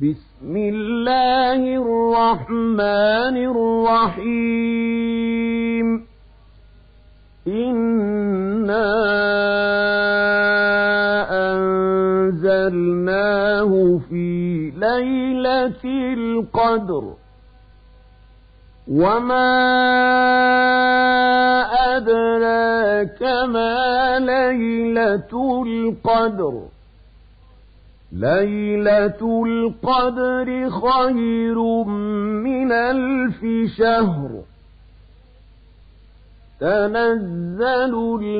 بسم الله الرحمن الرحيم إنا أنزلناه في ليلة القدر وما أدراك ما ليلة القدر ليلة القدر خير من ألف شهر تنزل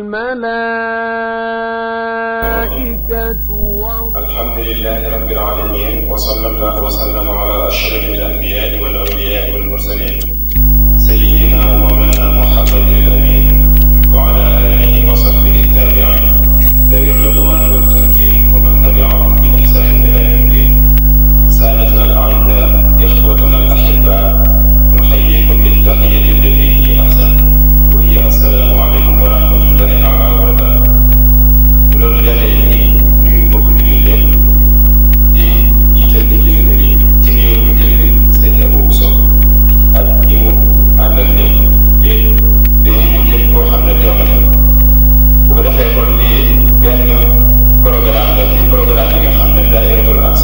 الملائكة والروح الحمد لله رب العالمين وصلى الله وسلم على أشرف الأنبياء والأولياء والمرسلين سيدنا ومولانا محمد الأمين وعلى آله وصحبه التابعين ذوي الرضوان والتمكين ومن تبعهم بإحسان إلى يوم الدين سادتنا الأعزاء إخوتنا الأحباء نحييكم بالتحية التي هي أحسن وهي السلام عليكم ورحمة الله تعالى وبركاته loolu jàllee ñi nuyu mbokk jullit yëpp di jiital di jëlee di ci nuyoo bi jëlee sëñ Abou Bousso ak ñi mu àndal ñëpp di di nuyu képp koo xam ne teew na fa bu ko defee kon lii benn programme la ci programme yi nga xam ne daayiratul Ansar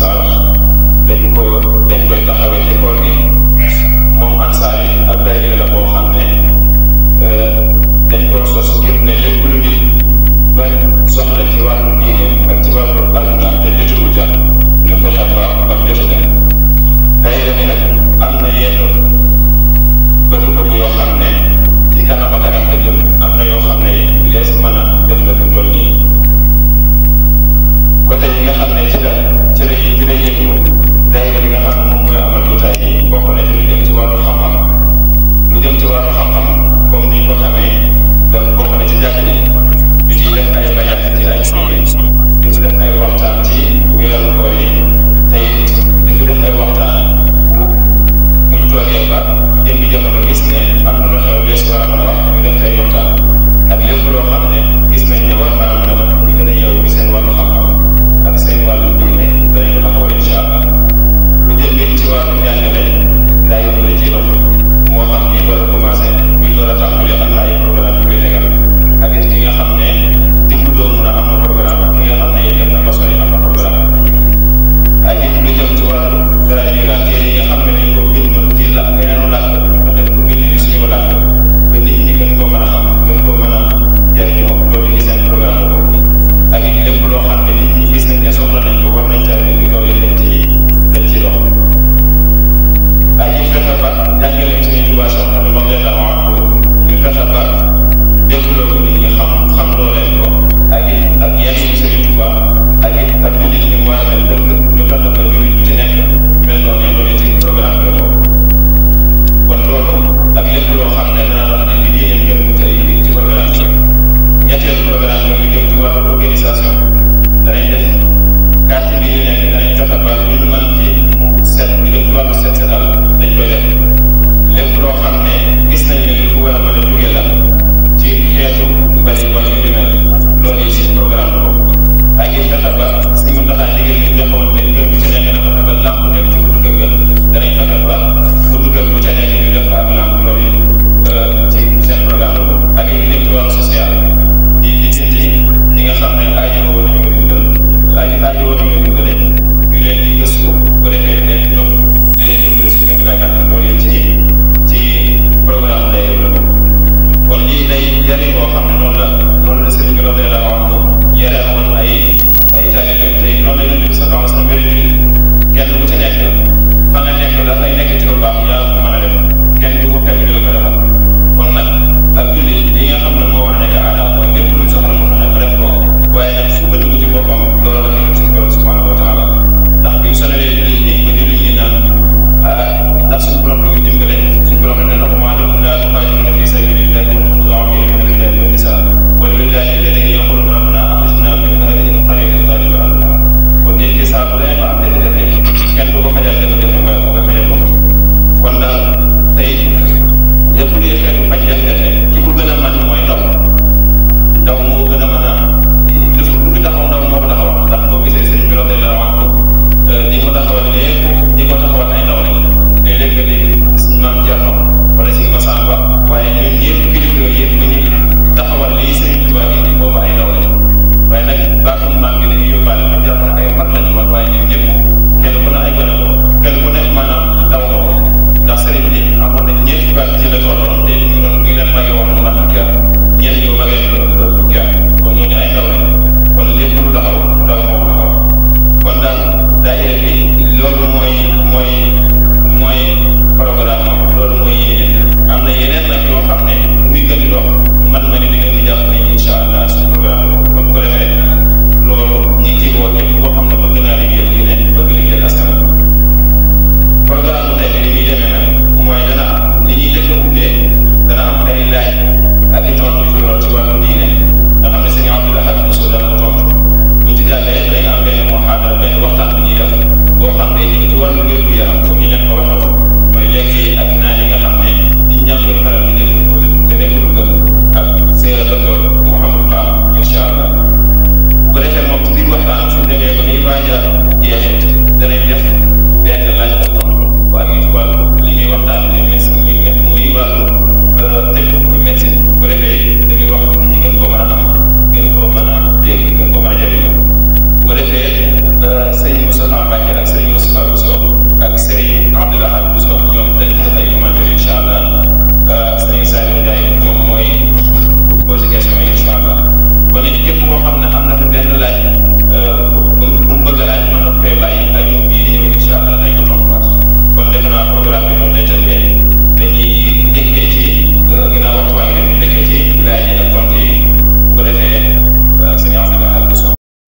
wàllu wér gu yaram comme ni leen ko waxee woon mooy lekk yi ak naan yi nga xam ne nit ñaa koy faral di def te nekkul gën ak seen docteur Mouhamadou Fall incha allah bu ko defee moom ci biir waxtaan suñu demee ba ñuy waaj a jeexit danañ def benn laaj ak tontu bu amee ci wàllu li ñuy waxtaan muy médecine muy wàllu tënk muy médecine bu ko defee dañuy wax ñi gën koo mën a am gën koo mën a dégg gën koo mën a jëriñoo bu ko defee sëñ Moustapha Mbacke ak sëñ Moustapha Bousso ak sëñ Abdoulaye Bousso ñoom dañ def ay commentaires incha allah sëñ Saliou Ndiaye moom mooy posé question yi incha allah kon it képp koo xam ne am na benn laaj bu bu mu bëgg a laaj mën na koy bàyyi ak ñoom bii di ñëw incha allah dañ ko tontuwaat kon defe naa programme bi noonu lay tëddee dañuy njëkkee ci ginnaaw waxtuwaay bi dañuy njëkkee ci laaj yi ak tontu yi bu ko defee sëñ Abdoulaye Bousso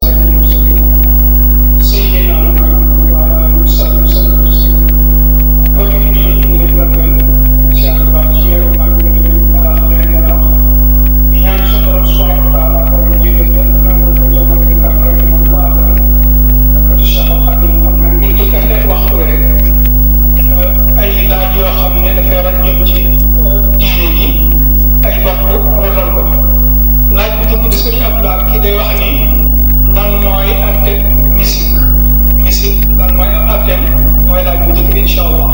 Seydina Muhammad wa ala alihi wa sahbihi wa sallam mbokk yi ñu ngi leen di si àll ba ci weeru mag bi ñu wala leen wala di ñaan sa borom subhanahu wa taala ko ñu jégal ñu nangu ko jamal ñu kam rek ñu ko ak ak ko Cheikh Al Khadim xam na ngir jëkkante waxtu wi rek ay laaj yoo xam ne dafay war a jëm ci diine ji ay bopp rotal ko laaj bu njëkk bi sëñ Abdoulaye kii day wax ni lan mooy atte musique musique lan mooy am atteem mooy laaj bu njëkk bi incha allah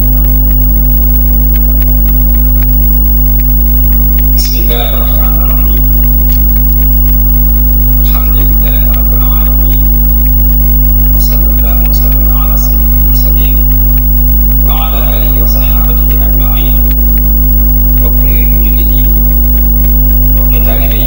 بسم الله الرحمن الرحيم الحمد لله رب العالمين وصلى الله وسلم على سيد المرسلين وعلى اله وصحابته اجمعين وكل جلدي وكل طالبي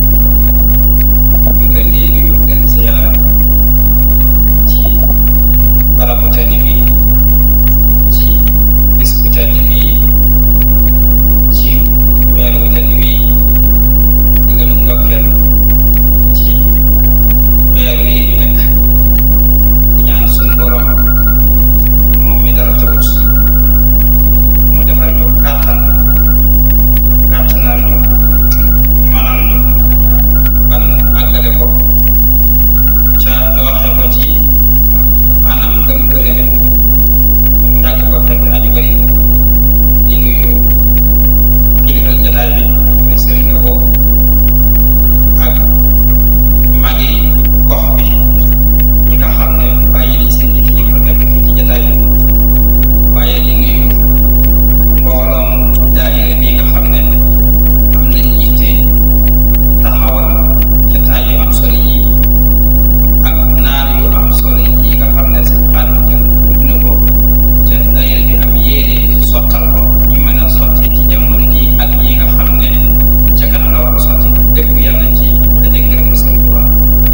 من الذي يمكن زياره ci barabu tedd bi ci bis bu tedd bi ci weer wu tedd wi di leen ndokkeel ci weer wi ñu nekk di ñaan suñu borom moom mi dara tawut mu defal ñu kàttan kàttanal ñu manal ñu ban àggale ko ca waxe ko ci anam gëm gërëme ñu yàgg ko fekk aju bëri di nuyu kilifa jataay bi muy sëriñ Abo ak magi gox bi ñi nga xam ne bàyyi nañ seen yitte ñëpp nekk fii ci jataay bi waaye di nuyu mbooloom daayira bi nga xam ne am nañ yitte taxawal jataay yu am solo yi ak naan yu am solo yi nga xam ne seen xaalis kenn tudd na ko ca daayira bi am yéene sottal ko ñu mën a sotti ci jamono ji ak yi nga xam ne ca kanam la war a sotti lépp yàlla ci daje ngërëm Sëriñ Tuubaa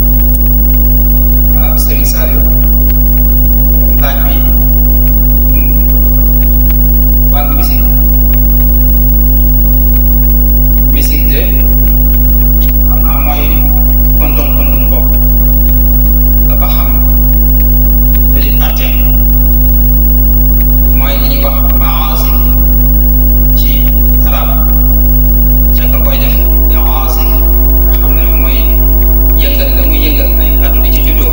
waaw Sëriñ Saliou laaj bi wàllu musique musique de xam naa mooy kondom kondom bopp dafa xam li atteem mooy li ñuy wax maasif ci arab ca nga koy def maasif nga xam ne mooy yëngal la muy yëngal ay kàddu di ci juddoo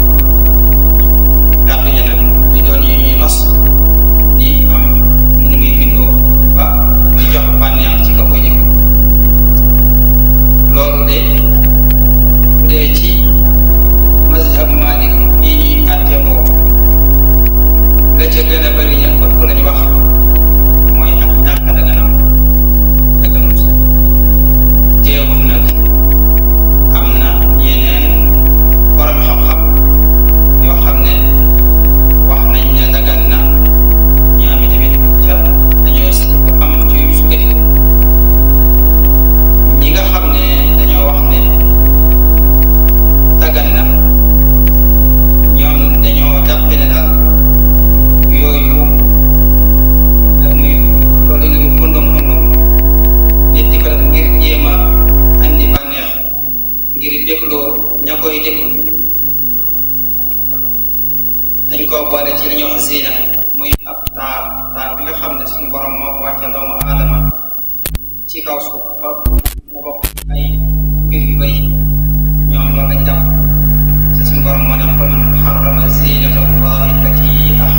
kàddu yi nag di doon yu ñuy nos di am nu muy bindoo ba di jox bànneex ci ka koy déglu loolu de bu dee ci mazhab Malik yi ñuy àtte boo la ca gën a bëri ña ëpp lañu wax mooy ak ñàkk daganam daganut teewul nag am na ñeneen borom xam-xam yoo xam ne wax nañ ne dagan na ñaami tamit ca dañoo si am ci yu sukkandiku ñi nga xam ne dañoo wax ne dagan na ñoom dañoo jàppe ne daal yooyu muy loolu ñu mu kondom kondom nit di ko def ngir jéem a andi bànneex ngir dégloo ña koy déglu dañ koo boole ci li ñuy wax zina muy ab taar taar bi nga xam ne suñu borom moo ko wàcce doomu aadama ci kaw suuf ba mu bokk ay mbir yu bëri ñoom loolu lañ jàpp te suñu borom moo ne fa man xarama zinata allahi allati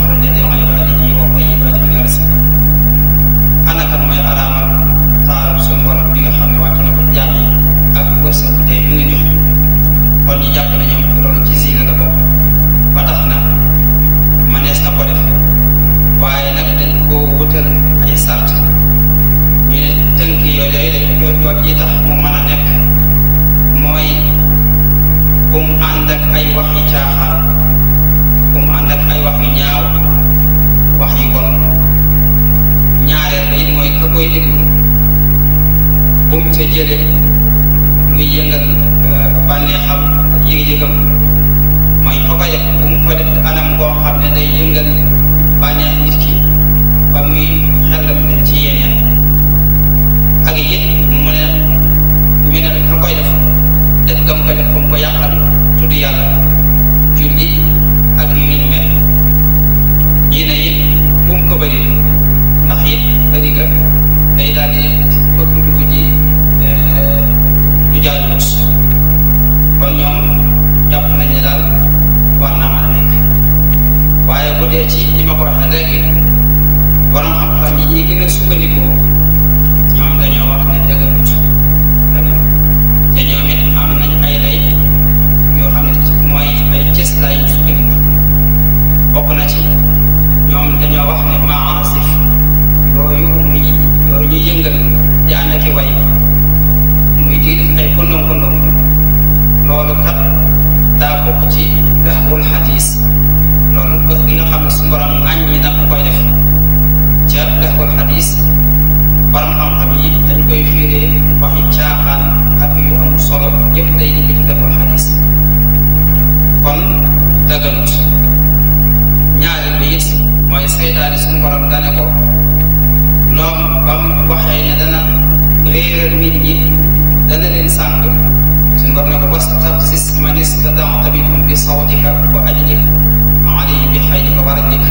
koy déglu bu mu ca jële muy yëngal bànneexam ak yëg-yëgam mooy fa ko def bu mu ko def anam goo xam ne day yëngal bànneex nit ki ba muy xelam dem ci yeneen ak it mu ne ñu ne ka koy def def gam koy def ba mu ko yàqal tudd yàlla julli ak yu ñu mel ñii ne it bu mu ko bëri ndax it bëri ga day daal di bëgg dugg ci lu jaaduwut kon ñoom jàpp nañ ne daal war naa mën a nekk waaye bu dee ci li ma ko waxee léegi borom xam-xam yi ñuy gën a sukkandikoo ñoom dañoo wax ne dëgërut dëgërut te ñoom it am nañ ay lay yoo xam ne mooy ay cës lay yu sukkandiku bokk na ci ñoom dañoo wax ne maasif yooyu muy yooyu ñuy yëngal di ànd ak i way muy di def ay kondom kondom loolu kat daa bokk ci daxbul xadis loolu dox gi nga xam ne su borom ŋàññi na ku koy def ca daxbul xadis borom xam-xam yi dañ koy fiiree waxi caaxaan ak yu am solo yëpp day dikk ci daxbul xadis kon daganut ñaareel bi it mooy seytaane suñu borom dane ko loom ba mu waxee ne dana réeral nit ñi dana leen sànq suñu borom ne ko wastafzis man istata'ta minhum bi sawtika wa ajlib alayhim bi xaylika wa rajlika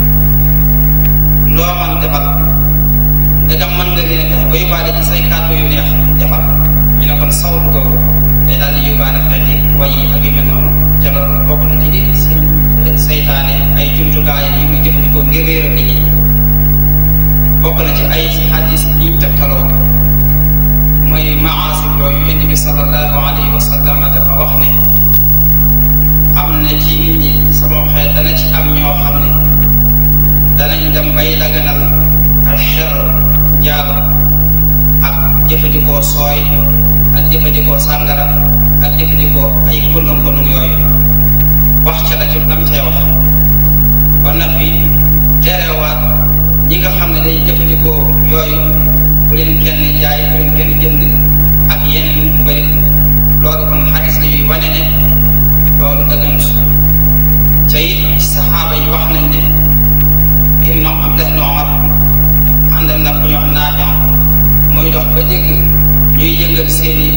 loo man defal ndegam mën nga leen a fexe ba yóbbaale ci say kàddu yu neex defal ñu ne kon sawtu googu day daal di yóbbaale xeeti way yi ak yu mel noonu ca loolu bokk na ci di seytaane ay jumtukaay yi muy jëfandikoo ngir réeral nit ñi bokk na ci ay xadis yi ñu tegtaloo mooy maasif yooyu yonent bi sallallahu alayhi wa sallam dafa wax ne am na ci nit ñi sama xeet dana ci am ñoo xam ne danañ dem bay daganal al xer njaalo ak jëfandikoo sooy ak jëfandikoo sàngara ak jëfandikoo ay kondom kondom yooyu wax ca la ci lam cay wax ba noppi terewaat ñi nga xam ne day jëfandikoo yooyu bu leen kenn jaay bu leen kenn jënd ak yeneen yu bëri loolu kon xadis la yuy wane ne loolu dëgganut ca it ci saxaaba yi wax nañ ne ibnu Abdullah ibnu Omar ànd na ku ñu wax Naafi muy dox ba dégg ñuy yëngal seeni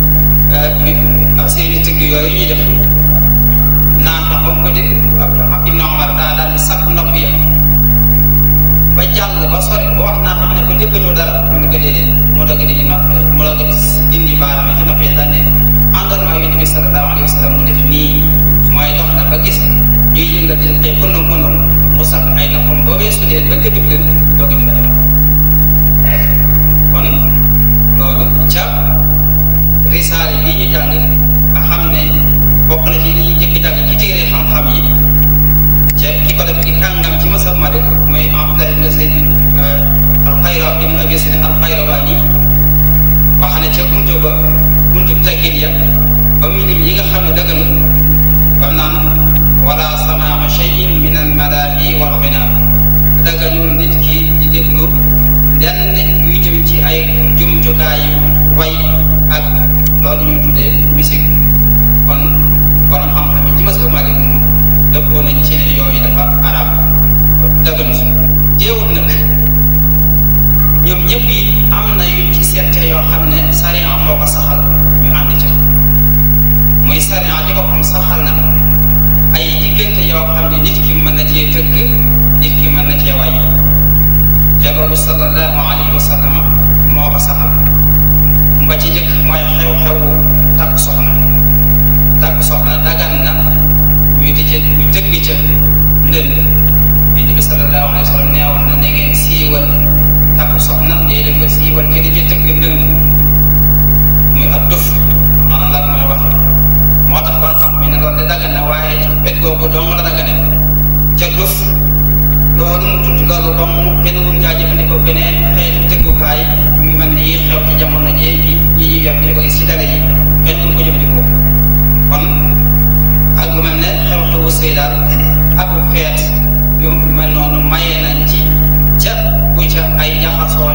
seeni tëgg yooyu ñuy def Naafi ba mu ko dégg ibnu Omar daa daal di sakk nopp ya ba jàll ba sori ba wax naa xam ne ko déggatoo dara mu ne ko déedéet mu doog a dindi nopp mu doog a dindi baaraam ci nopp yi daal ne àndoon maa yonent bi sallallahu alayhi wa sallam mu def nii mooy dox na ba gis ñuy yëngal di ay kondom kondom mu sax ay noppam ba weesu leen ba gëdëb leen doog a di bàyyi kon loolu ca risaale bi ñu jàng nga xam ne bokk na ci li ñuy jëkk jàng ci téere xam-xam yi ca ki ko def di kàngam ci masab Malik mooy Abdullah ibn Zayd al-Qayra ibn Abi Zayd al-Qayrawani wax ne ca buntu ba buntu teggin ya ba muy lim yi nga xam ne dëgganut bam naan wala samaa cheyin min almalaahi wal ginaa dëgganul nit ki di déglu lenn yuy jëm ci ay jumtukaay way ak loolu ñuy tuddee musique kon borom xam-xam yi ci masab Malik moom dëppoo nañ ci ne yooyu dafa arab daganut jéewut nag ñoom ñëpp yi am na yu ci seete yoo xam ne sariya moo ko saxal ñu ànd ca muy sariya ci boppam saxal na ay diggante yoo xam ne nit ki mën na cee tëgg nit ki mën na cee way ca loolu sallallahu alayhi wa sallam moo ko saxal mba ci njëkk mooy xew-xewu takk soxna takk soxna dagan na ñu di ca ñu tëgg ca ndënd bi bi sallallahu alayhi wa sallam neewoon na ne ngeen siiwal takku soxna day leen ko siiwal ke di ci tëgg ndëng muy ab duf maanaam laa mooy wax moo tax ban xam mi ne loolu de dagan na waaye ci pet googu dong la dagane ca duf loolu mu tudd loolu dong kenn wuñ caa jëfandikoo beneen xeetu tëggukaay yu mel ni yi xew ci jamono jii ñi ñi ñuy yor ñu ko gis ci télé yi kenn wuñ ko jëfandikoo kon ak lu mel ne xew-xewu sëy daal ak bu xeet yu mel noonu maye nañ ci ca bu ca ay jaxasoo nekk gu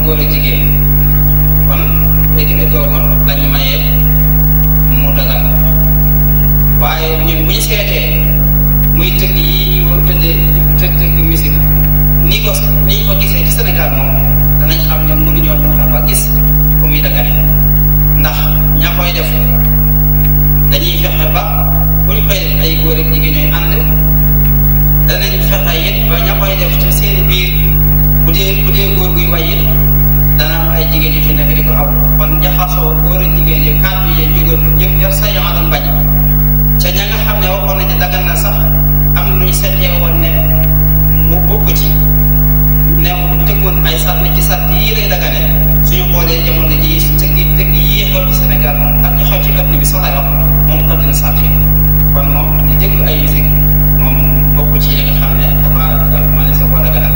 góor ak jigéen kon léegi ne googu lañu mayee mu dagal waaye ñun bu ñu seetee muy tëgg yi ñu tëddee tëgg tëgg musique ni ko ni ñu ko gisee ci Sénégal moom danañ xam ne mënuñoo fexe ba gis fu muy dagane ndax ña koy def dañuy fexe ba bu ñu koy def ay góor ak jigéen ñooy ànd danañ fexe it ba ña koy def ci seen biir bu dee bu dee góor guy way it dana am ay jigéen yu ci nekk di ko aw kon jaxasoo góor ak jigéen yi kàddu yi jógoon yëpp yar sa yoo doon bañ ca ña nga xam ne waxoon nañu dagan na sax am lu ñu seetee woon ne mu bokk ci ne tegoon ay sàrt ci sàrt yii lay dagane suñu xoolee jamono ji tëgg tëgg yii xew ci Sénégal moom ak ñu xew ci adduna bi sax lay wax moom xam dina sàrt yi kon moom ñu déglu ay musique moom bokk ci yi nga xam ne dafa dafa mën a sa koo daganal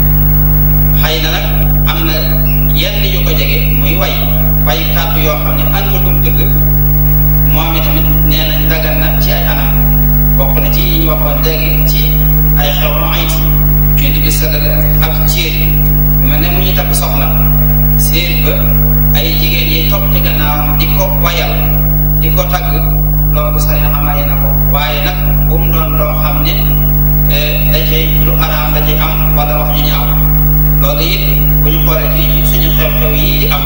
xëy na nag am na yenn yu ko jege muy way way kàddu yoo xam ne àndul ko dëgg moom itamit nee nañ dagan na ci ay anam bokk na ci yi ñu waxoon léegi ci ay xew no ayit ñu di gis ak ciir bu mel ne mu ñu takk soxna séet ba ay jigéen yi topp ci gannaawam di ko wayal di ko tagg loolu sari amaye na ko waaye nag bu mu doon loo xam ne da cay lu araam da cay am wala wax ñu ñaaw loolu it bu ñu xoolee ci suñu xew-xew yii di am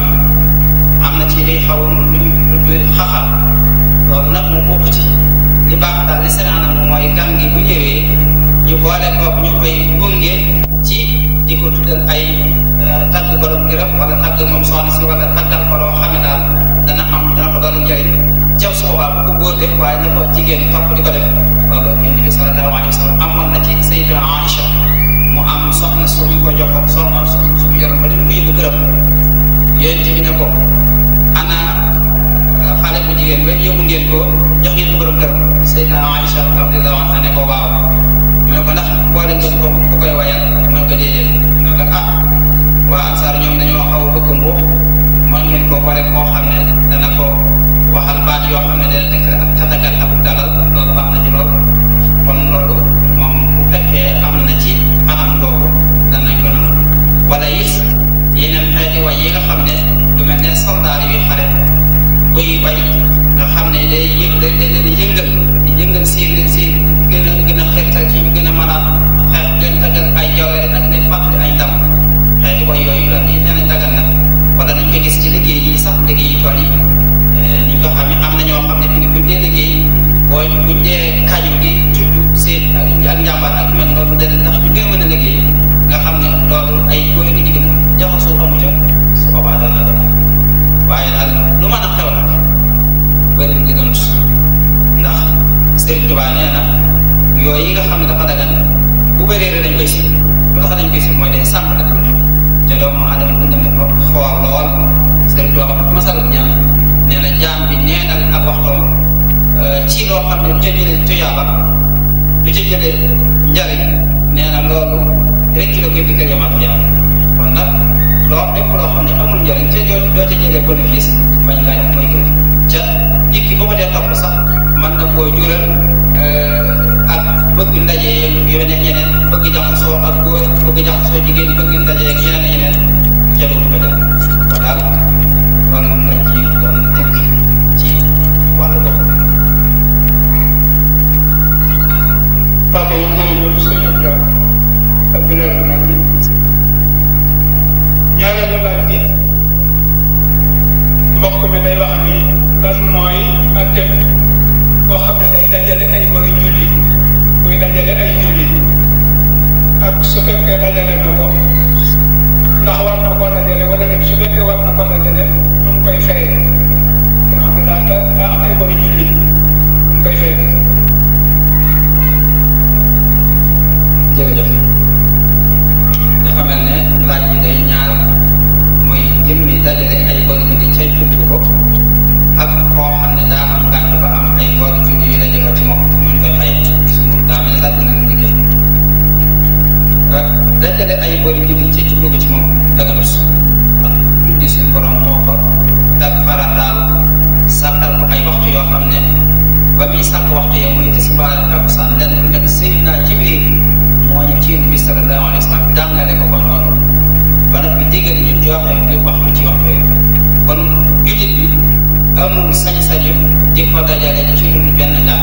am na ci liy xaw lu ñu tudd xaxar loolu nag mu bokk ci li baax daal li seen anam mooy gan gi bu ñëwee ñu boole kook ñu koy gunge ci di ko tuddal ay tagg borom gërëm wala tagg moom soxna si wala taggal ko loo xam ne daal dana am dana ko doon njëriñ jaw su boobaa bu ko góor def waaye na ko jigéen topp di ko def loolu yonent bi sallallahu alayhi wa sallam amoon na ci Sayyidina Aïcha mu am soxna suñu ko joxoon soxna suñu yoroon ba dem ko yóbbu gërëm yonent bi ne ko ana xale bu jigéen ba yóbbu ngeen ko jox ngeen ko borom gërëm Sayyidina Aïcha radiyallahu anha ne ko waaw mu ne ko ndax boole ngeen ko ku koy wayal mu ne ko déedéet mu ne ko ah waa ansaar ñoom dañoo xaw bëgg mbuux mën ngeen koo boole koo xam ne dana ko waxal baat yoo xam ne dana tekk ak tatagal ak dalal loolu baax na ci lool kon loolu moom bu fekkee am na ci anam googu danañ ko nangu wala it yeneen xeeti way yi nga xam ne lu mel ne soldaar yuy xare buy way nga xam ne day yëg day day leen yëngal di yëngal seen seen gën a gën a xeetal ci ñu gën a mën a xeex leen taggal ay jawere nag leen fàttali ay ndam xeeti way yooyu la ni nee nañ dagal na wala nañ ko gis ci liggéey yi sax liggéey yi tool yi ni ñu ko xam ne am na ñoo xam ne fi ngi buñ dee liggéey booy buñ dee kañu di tudd seen ak ak njàmbaar ak mel loolu da tax ñu gën a mën a liggéey nga xam ne loolu ay góor ak jigéen jaxasoo amu ca su boobaa daal la def waaye daal lu mën a xew nag bëri di gënut ndax Sëriñ Tuubaa nee na yooyu yi nga xam ne dafa dagan bu bëree rek dañ koy si lu tax dañ koy si mooy day sàmm ak dund te doomu aadama dundam dafa xoor lool Sëriñ Tuubaa wax masalat ñaan nee na jaam bi neenal ak waxtoom ci loo xam ne lu ca jëlee tuyaaba lu ca jëlee njariñ nee na loolu rek la koy dikkal yomal xiyaam kon nag loo lépp loo xam ne amul njariñ ca doo doo ca jëlee bénéfice bañ ngaa def mooy gën ca nit ki bu ko dee topp sax mën na koo jural ak bëgg ndaje yeneen ñeneen bëgg jaxasoo ak góor bëgg jaxasoo jigéen bëgg ndaje ak yeneen yeneen ca du ko def kon daal loolu moom lañ ci doon tënk ci wàllu boobu. Papa yi jërëjëf sëñ Abdoulaye Abdoulaye nag ñaareelu laaj bi mbokk mi day wax ni lan mooy atte boo xam ne day dajale ay bari julli muy dajale ay julli ak su fekkee dajale na ko ndax war na koo dajale wala rek su fekkee war na koo dajale nu mu koy fayee nga xam ne daal daa am ay bari julli nu mu koy fayee. jërëjëf dafa mel ne laaj bi day ñaar mooy jëmmi dajale ay bor julli cay tudd ko ak koo xam ne daa am ngànt ba am ay bor julli yu dajale ci moom ñu koy fay si moom daa mel ne laaj bi na liggéey dajale ay bor julli ci tudd ko ci moom daganut ndax julli suñu borom moo ko dag farataal sàkkal ko ay waxtu yoo xam ne ba muy sàkk waxtu ya muy tisbaar takkusaan lenn lu nekk Seydina Jibril moo ñëw ci yonent bi sallallahu alayhi wa sallam jàngale ko ko noonu ba noppi digal ñu joxe ñu waxtu ci waxtu yooyu kon jullit bi amul sañ-sañu di ko dajale ci lu benn ngànt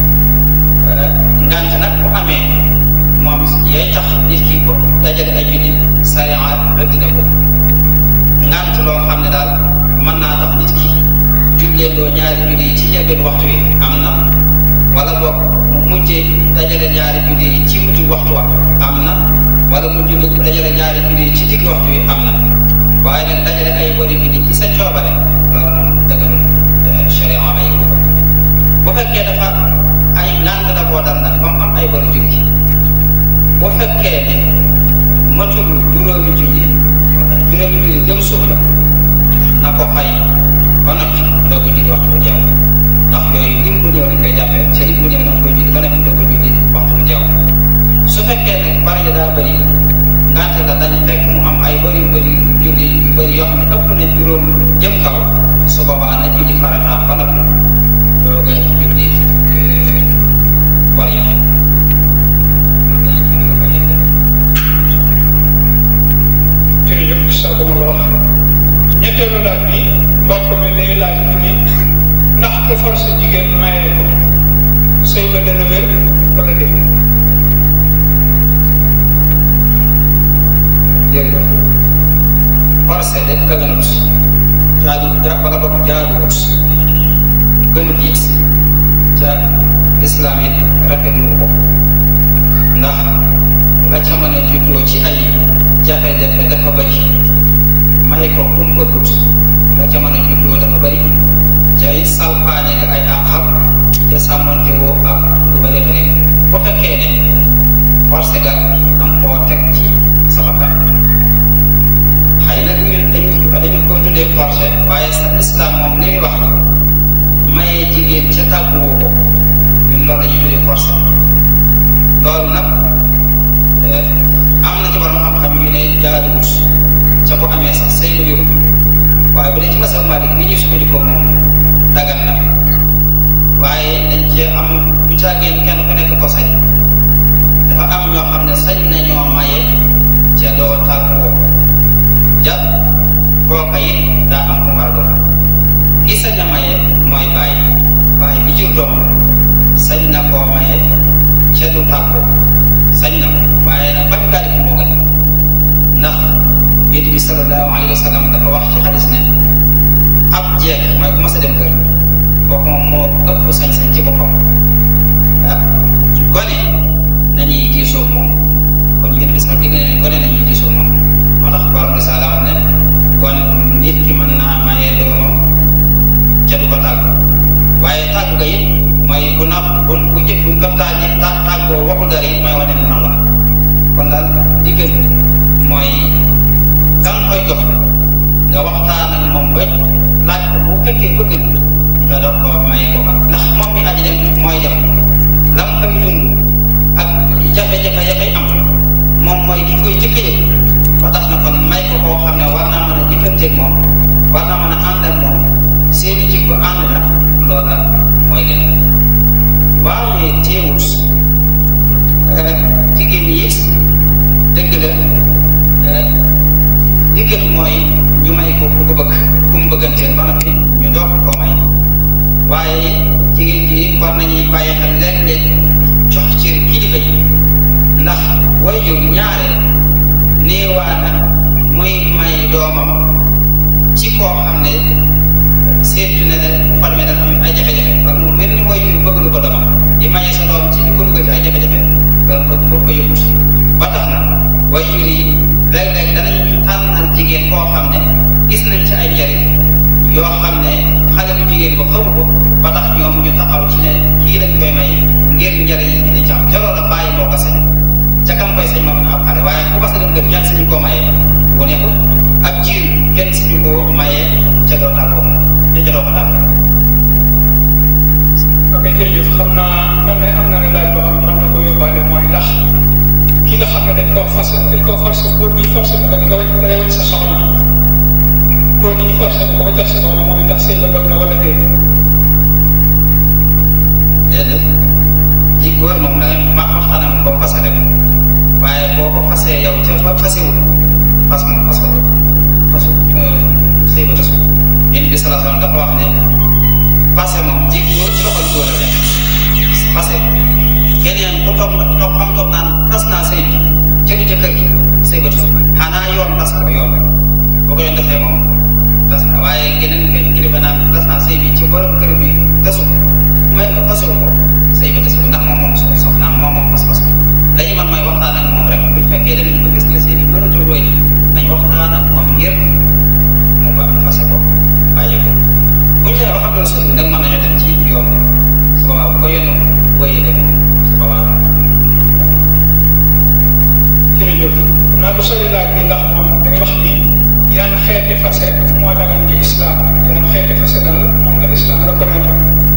ngànt nag bu amee moom yay tax nit ki ko dajale ay jullit sariya rëdd na ko ngànt loo xam ne daal mën naa tax nit ki julleendoo ñaari julli yi ci njëlbeen waxtu wi am na wala boog mu mujjee dajale ñaari julli yi ci mujj waxtu wa am na wala mu julli dajale ñaari julli yi ci digg waxtu wi am na waaye nag dajale ay bari julli ci sa coobare loolu moom dëgganul sharia may ko bu fekkee dafa ay ngànt da koo dal nag moom am ay bari julli bu fekkee ne matul juróomi julli juróomi julli jëm suuf la na ko fay ba noppi doog a julli waxtu bu jeew ndax yooyu lim bu ñëw dañ koy jàppee ca lim bu ñëw da nga koy julli ba noppi doog a julli waxtu bu jeew su fekkee nag bari daa bëri ngante la dañ fekk mu am ay bëri bëri julli yu bëri yoo xam ne ëpp na juróom jëm kaw su boobaa na julli farata ba noppi doog a julli war ya jërëjëf saa ko ma la wax ñetteelu laaj bi mbokk mi day laaj mu ni ndax ku forcé jigéen maye ko sëy ba dana wér wala déet jërëjëf forcé de gënut jaadu ja wala boog jaaduwut gënut it ca lislaam it rafetlu ko ndax la ca mën a juddoo ci ay jafe-jafe dafa bëri may ko ku mu bëggut la ca mën a juddoo dafa bëri cay salpaane nga ay àqam te sàmmante woo ak lu bëri bëri bu fekkee ne forcé ga danga koo teg ci sa bakkan xëy na ñun dañu dañu ko tuddee forcé waaye sa islam moom li muy wax mayee jigéen ca tàgguwoo ko ñun loolu la ñuy tuddee forcé loolu nag am na ci borom xam-xam yu ne jaaduwut ca bu amee sax say lu yóbbu waaye bu dee ci masal Malik bi ñuy sukkandikoo moom dagan na waaye dañ cee am bu caageen kenn ku nekk ko sañ dafa am ñoo xam ne sañ nañoo maye ca doo tàgguwoo ja kooka it daa am ku war a doon ki sañ a maye mooy bàyyi bàyyi bi jur doomam sañ na koo maye ca du tàggoo sañ na ko waaye nag bañ kaa def moo gën ndax yonent bi sallallahu alayhi wa sallam dafa wax ci xadis ne ab jeeg mooy ku mas a dem kër kooku moom moo ëpp sañ-sañ ci boppam ah gone nañuy diisoo moom kon yonent bi sax digg na ne gone nañuy diisoo moom moo tax borom risaala wax ne kon nit ki mën naa maye doomam ca du ko tàggu waaye tàggu ga it mooy bu na bu bu jë bu ko tàggi tàggoo waxu dara it mooy wane ne noonu la kon daal diggal mooy kan koy jox nga waxtaan ak moom ba laaj ko bu fekkee bëgg nga dox ko may ko ka ndax moom mi aji dem mooy dem la mu fay dund ak jafe-jafe ya fay am moom mooy ki koy jëkk yëg ba tax na kon may ko koo xam ne war naa mën a jëkkanteeg moom war naa mën a ànd ak moom seeni jikko ànd na loola mooy gën waaye teewut jigéen yi dëgg la li gën mooy ñu may ko ku ko bëgg ku mu bëgganteel ba noppi ñu doog ko may waaye jigéen ji war nañuy bàyyi xel léeg-léeg jox cër kilifa yi ndax wayjur ñaare néewaana muy may doomam ci koo xam ne seetu ne ne bu xamee dana am ay jafe-jafe kon moom benn wayjur bëgg lu ko doomam di maye sa doom ci ñu ko dugal ci ay jafe-jafe loolu bëgg boo ko yóbbu ba tax na wayjur yi léeg-léeg danañu tànnal jigéen koo xam ne gis nañ ci ay njariñ yoo xam ne xale bu jigéen ba xamu ko ba tax ñoom ñu taxaw ci ne kii lañ koy may ngir njariñ yi dina ci am ca loola bàyyi moo ko sañ ca kam koy sañ moom na am xale waaye ku ko sa dem kër kenn sañu koo mayee bu nekkul ak jiir kenn sañu koo mayee ca doo tàggoo moom ca doo ko tàggoo ok jërëjëf xam naa mel ne am na ne laaj boo xam ne mën na ko yóbbaale mooy ndax ki nga xam ne dañ koo forcé dañ koo forcé góor gi forcé ko nga nga yewal sa soxna góor gi ñu forcé ko ba jox sa soxna moom ndax sëy ba dog na wala déet déedéet ji góor moom da ma waxtaanam ba mu fase rek waaye boo ko fasee yow ca ba fasewul fas moom fas ko fasu sëy ba tasu yéen bi salaa salaam dafa wax ne passé moom ji góor ci loxol góor la nekk passé keneen ku toog toog am toog naan tas naa sëy bi jëli jëkkër gi sëy ba tasu xanaa yoon tas ko yoon boo ko yoon defee moom tas na waaye geneen kenn kilifa naan tas naa sëy bi ci borom kër bi tasu may fasu ko sëy ba tasu ndax moom moom so soxnaam moom moom pas-pas dañu man mooy waxtaan ak moom rek bu fekkee dañu ko gis ne sëy bi mënatul wéy nañ waxtaan ak moom ngir mu ba fase ko bàyyi ko bu ñu ba xam ne sëñ bi nag mën nañoo dem ci yoon su boobaa bu ko yoon wéyee dem su boobaa jërëjëf naa ko sori laaj bi ndax moom da ngay wax ni yan xeeti fase moo dagan ci islam yan xeeti fase daal moom la islam reconnaître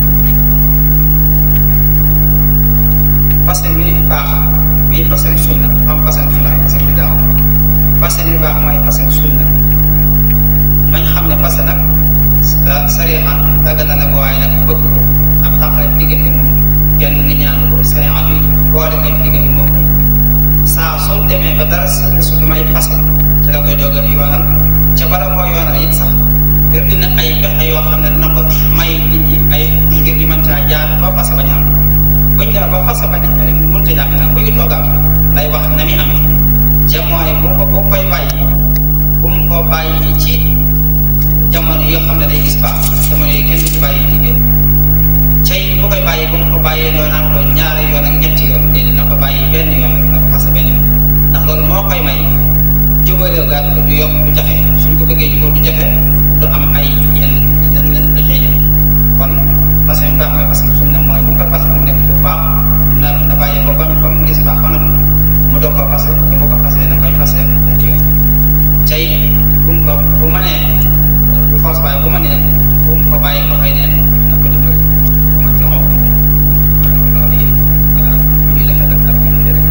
fase mi baax mi fase sunna am fase sunna fase bi daaw fase mi baax mooy fase sunna nañ xam ne fase nag sa sariya dagg na ne ko waaye nag bëgg ko ab taxale diggante moom kenn ni ñaan ko sariya bi boole ngay diggante moom saa soo demee ba dara sa su may fase ci la koy dogal yoonal ca bala moo yoonal it sax ngir dina ay pexe yoo xam ne dina ko may nit ñi ay ngir ñu mën caa jaar ba fase bañ am buñ jaar ba fase bañ am mënut a ñàkk nag bu ñu toogaam lay wax na mi am ca mooy bu ko bu koy bàyyi bu mu ko bàyyi ci jamono yi nga xam ne day gis baax jamono yi kenn du ci bàyyi jigéen cay bu koy bàyyi bu mu ko bàyyee loo naan ko ñaari yoon ak ñetti yoon déedéet na ko bàyyi benn yoon na ko fase benn yoon ndax loolu moo koy may jubale gaal du yomb du jafe suñ ko bëggee jubal du jafe du am ay yenn yenn lu cay dem kon fase mi baax mooy fase sunna mooy bu mu ko fase mu nekk bu baax na na bàyyi ba ba ba mu gis baax ba nag mu doog ko fase te bu ko fasee na koy fase benn yoon cay bu mu ko bu ma nee bu foos waaye bu ma nee bu mu ko bàyyi ba koy neen na ko dimbali bu ma joxoo loolu it voilà ñu la ko def ak diggante rek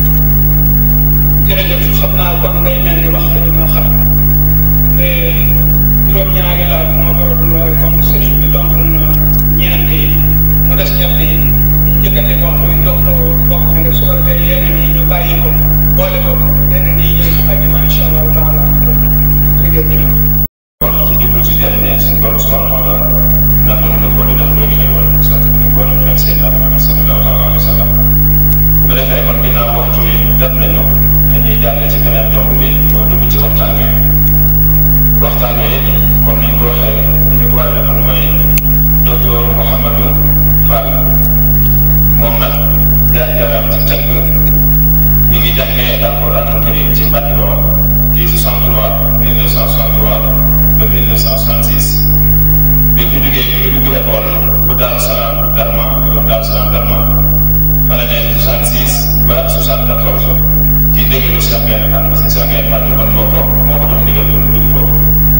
jërëjëf xam naa kon ngay mel ni waxtu bi moo xam te juróom-ñaari laaj moo ko doon waaye comme sëriñ bi tontu na ñeent yi mu des ñett yi ñu njëkkante waxtu yi jox ko bokk mi nga su ko defee yeneen yi ñu bàyyi ko boole ko yeneen yi ñëw bu ajjuma incha allahu taala jërëjëf wax ci jublu ci jàmm ne suñu borom subhanahu wa taala nangoon na ko di def loolu xéewal sant bi ko borom ak seen Muhammad sallallahu alayhi wa sallam bu ko defee kon ginnaaw waxtu yi def nañu dañuy jàll ci beneen tomb bi moo dugg ci waxtaan wi waxtaan wi comme ni ñu ko waxee ni ñu ko war a defal mooy docteur Mouhamadou Fall moom nag jaar-jaaram ci tënk mi ngi jàngee alquranul karim ci Mbàkke Bawol ci 63 1963 ba 1966 bi fi jógee bi ngi dugg école bu Daaru Salaam Darma bu doon Daaru Salaam Darma fa la nekk 66 ba 74 ci déglu Cheikh Gaïndé Fatma parce que Cheikh Gaïndé Fatma kon moo ko moo ko doon digal kon dugg foofu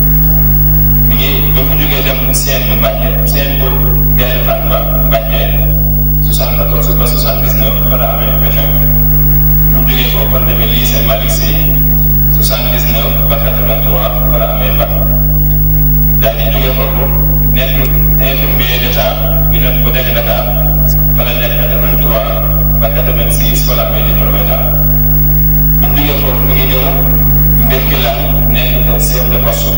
mi ngi ba fi jógee dem seen bu Mbàkke seen bu Gaïndé Fatma Mbàkke 74 ba 79 fa la amee BFEM bu mu jógee foofu kon demee lycée Malick Sy 79 ba 83 fa la amee bac daal di jógee foofu nekk infirmier d'état bi nekk bu nekk Dakar fa la nekk 83 ba 86 fa la amee diplôme état bu mu jógee foofu mi ngi ñëw Mbirkila nekk chef de poste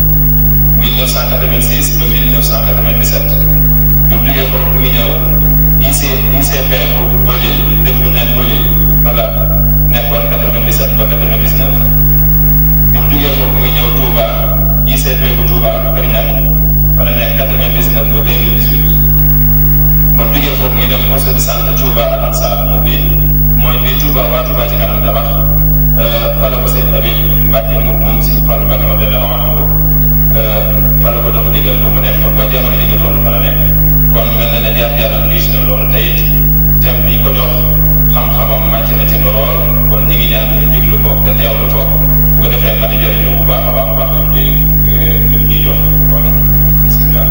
1986 ba 1997 bu mu jógee foofu mi ngi ñëw IC ICP bu Bolil dëkk bu nekk Bolil fa la nekkoon 97 ba 99 bi mu jugee foofu muy ñëw Touba ICP bu Touba Kër Ñaŋ fa la nekk 99 ba 2018 ba mu jugee foofu muy dem poste de santé Touba Al Ansar mu bi mooy bi Touba waa Touba ci kanam tabax fa la ko sëñ Habib Mbacke moom moom si Fallou Mbacke ma delloo wax ko fa la ko dox digal ba mu nekk ba jamono yi ñu toll fa la nekk kon mel na ne jaar-jaaram riis na lool te it thème bi ko jox xam-xamam màcc na ci lool kon ñi ngi ñaan ñu déglu ko te teewlu ko bu ko defee mën a jëriñoo bu baax a baax a baax li ñuy li ñuy jox kon bisimilah.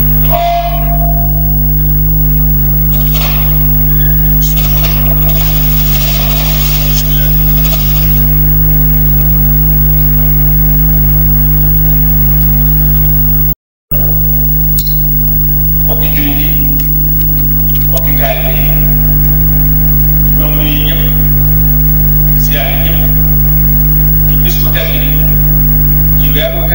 mbokki jullit yi mbokki taalibe yi ñoom ñuy ñëpp siyaare ñëpp ci bis bu tedd bi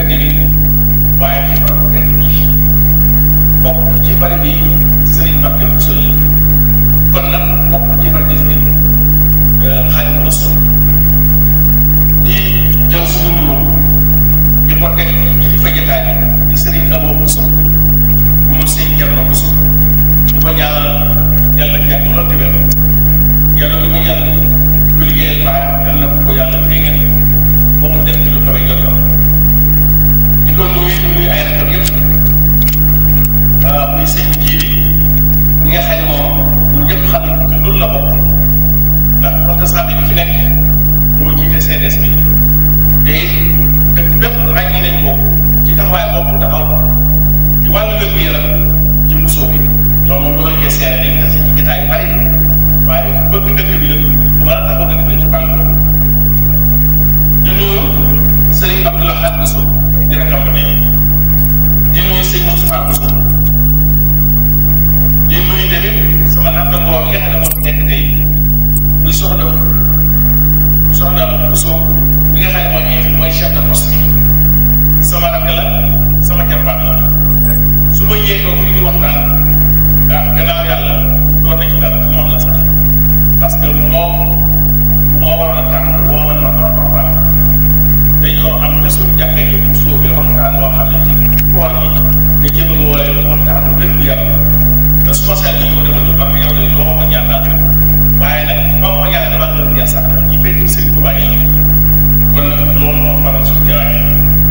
tedd bi waaye ci barab bu tedd bi bokk ci bari bi Serigne Mbacke Bousso yi kon nag bokk ci bari bi Serigne Xaadimu Rasuul di jël suñu nuyoo di ko teg ci kilifa jotaay bi di Serigne Abo Bousso bu mu sëñ Thierno Bousso di ko ñaanal yàlla yàgg lool te wér yàlla bu ñu yàlla bu liggéeyal baax yàlla bu ko yàlla déggal ba mu def ci lu kawe jotam di ko nuyu di nuyu ay rakam yëpp muy sëñ jiiri ñi nga xam ne moom ñun ñëpp xam ne ci loolu la bokk ndax protestant bi fi nekk moo jiite CDS bi te dëkk bépp ràññi nañ ko ci taxawaay boobu taxaw ci wàllu wér yaram ci musoo bi loolu moom loolu nga seere dañ tase ci jotaay yu bari waaye bëgg dëkk bi la bu mën a taxaw dëkk bi ci wàllu boobu di nuyu Serigne Abdoulaye Bousso di rakam ba nii di nuyu sëñ Moustapha Bousso di nuyu tamit sama nattangoo yi nga xam ne moo fi nekk tey muy soxna soxna Bousso mi nga xam ne mooy mooy chef de poste bi sama rakk la sama jarbaat la su ma yéegoo fi di waxtaan ah gannaaw yàlla doon na ci dara moom la sax parce que moom moo waroon a tànn woo man ma ma ma baax dañoo am te suñu jàkkee yi bu soobee waxtaan woo xam ne ci koor gi dañ ci bëgg wooye waxtaan wér gu yaram te su ma seet ni mu defal ñu ba yow de loo ma ñaan naa rek waaye nag ba ma ñaan dama gën a sax ci benn sëñ Tuubaa yi kon nag loolu moo faral suñu jawaay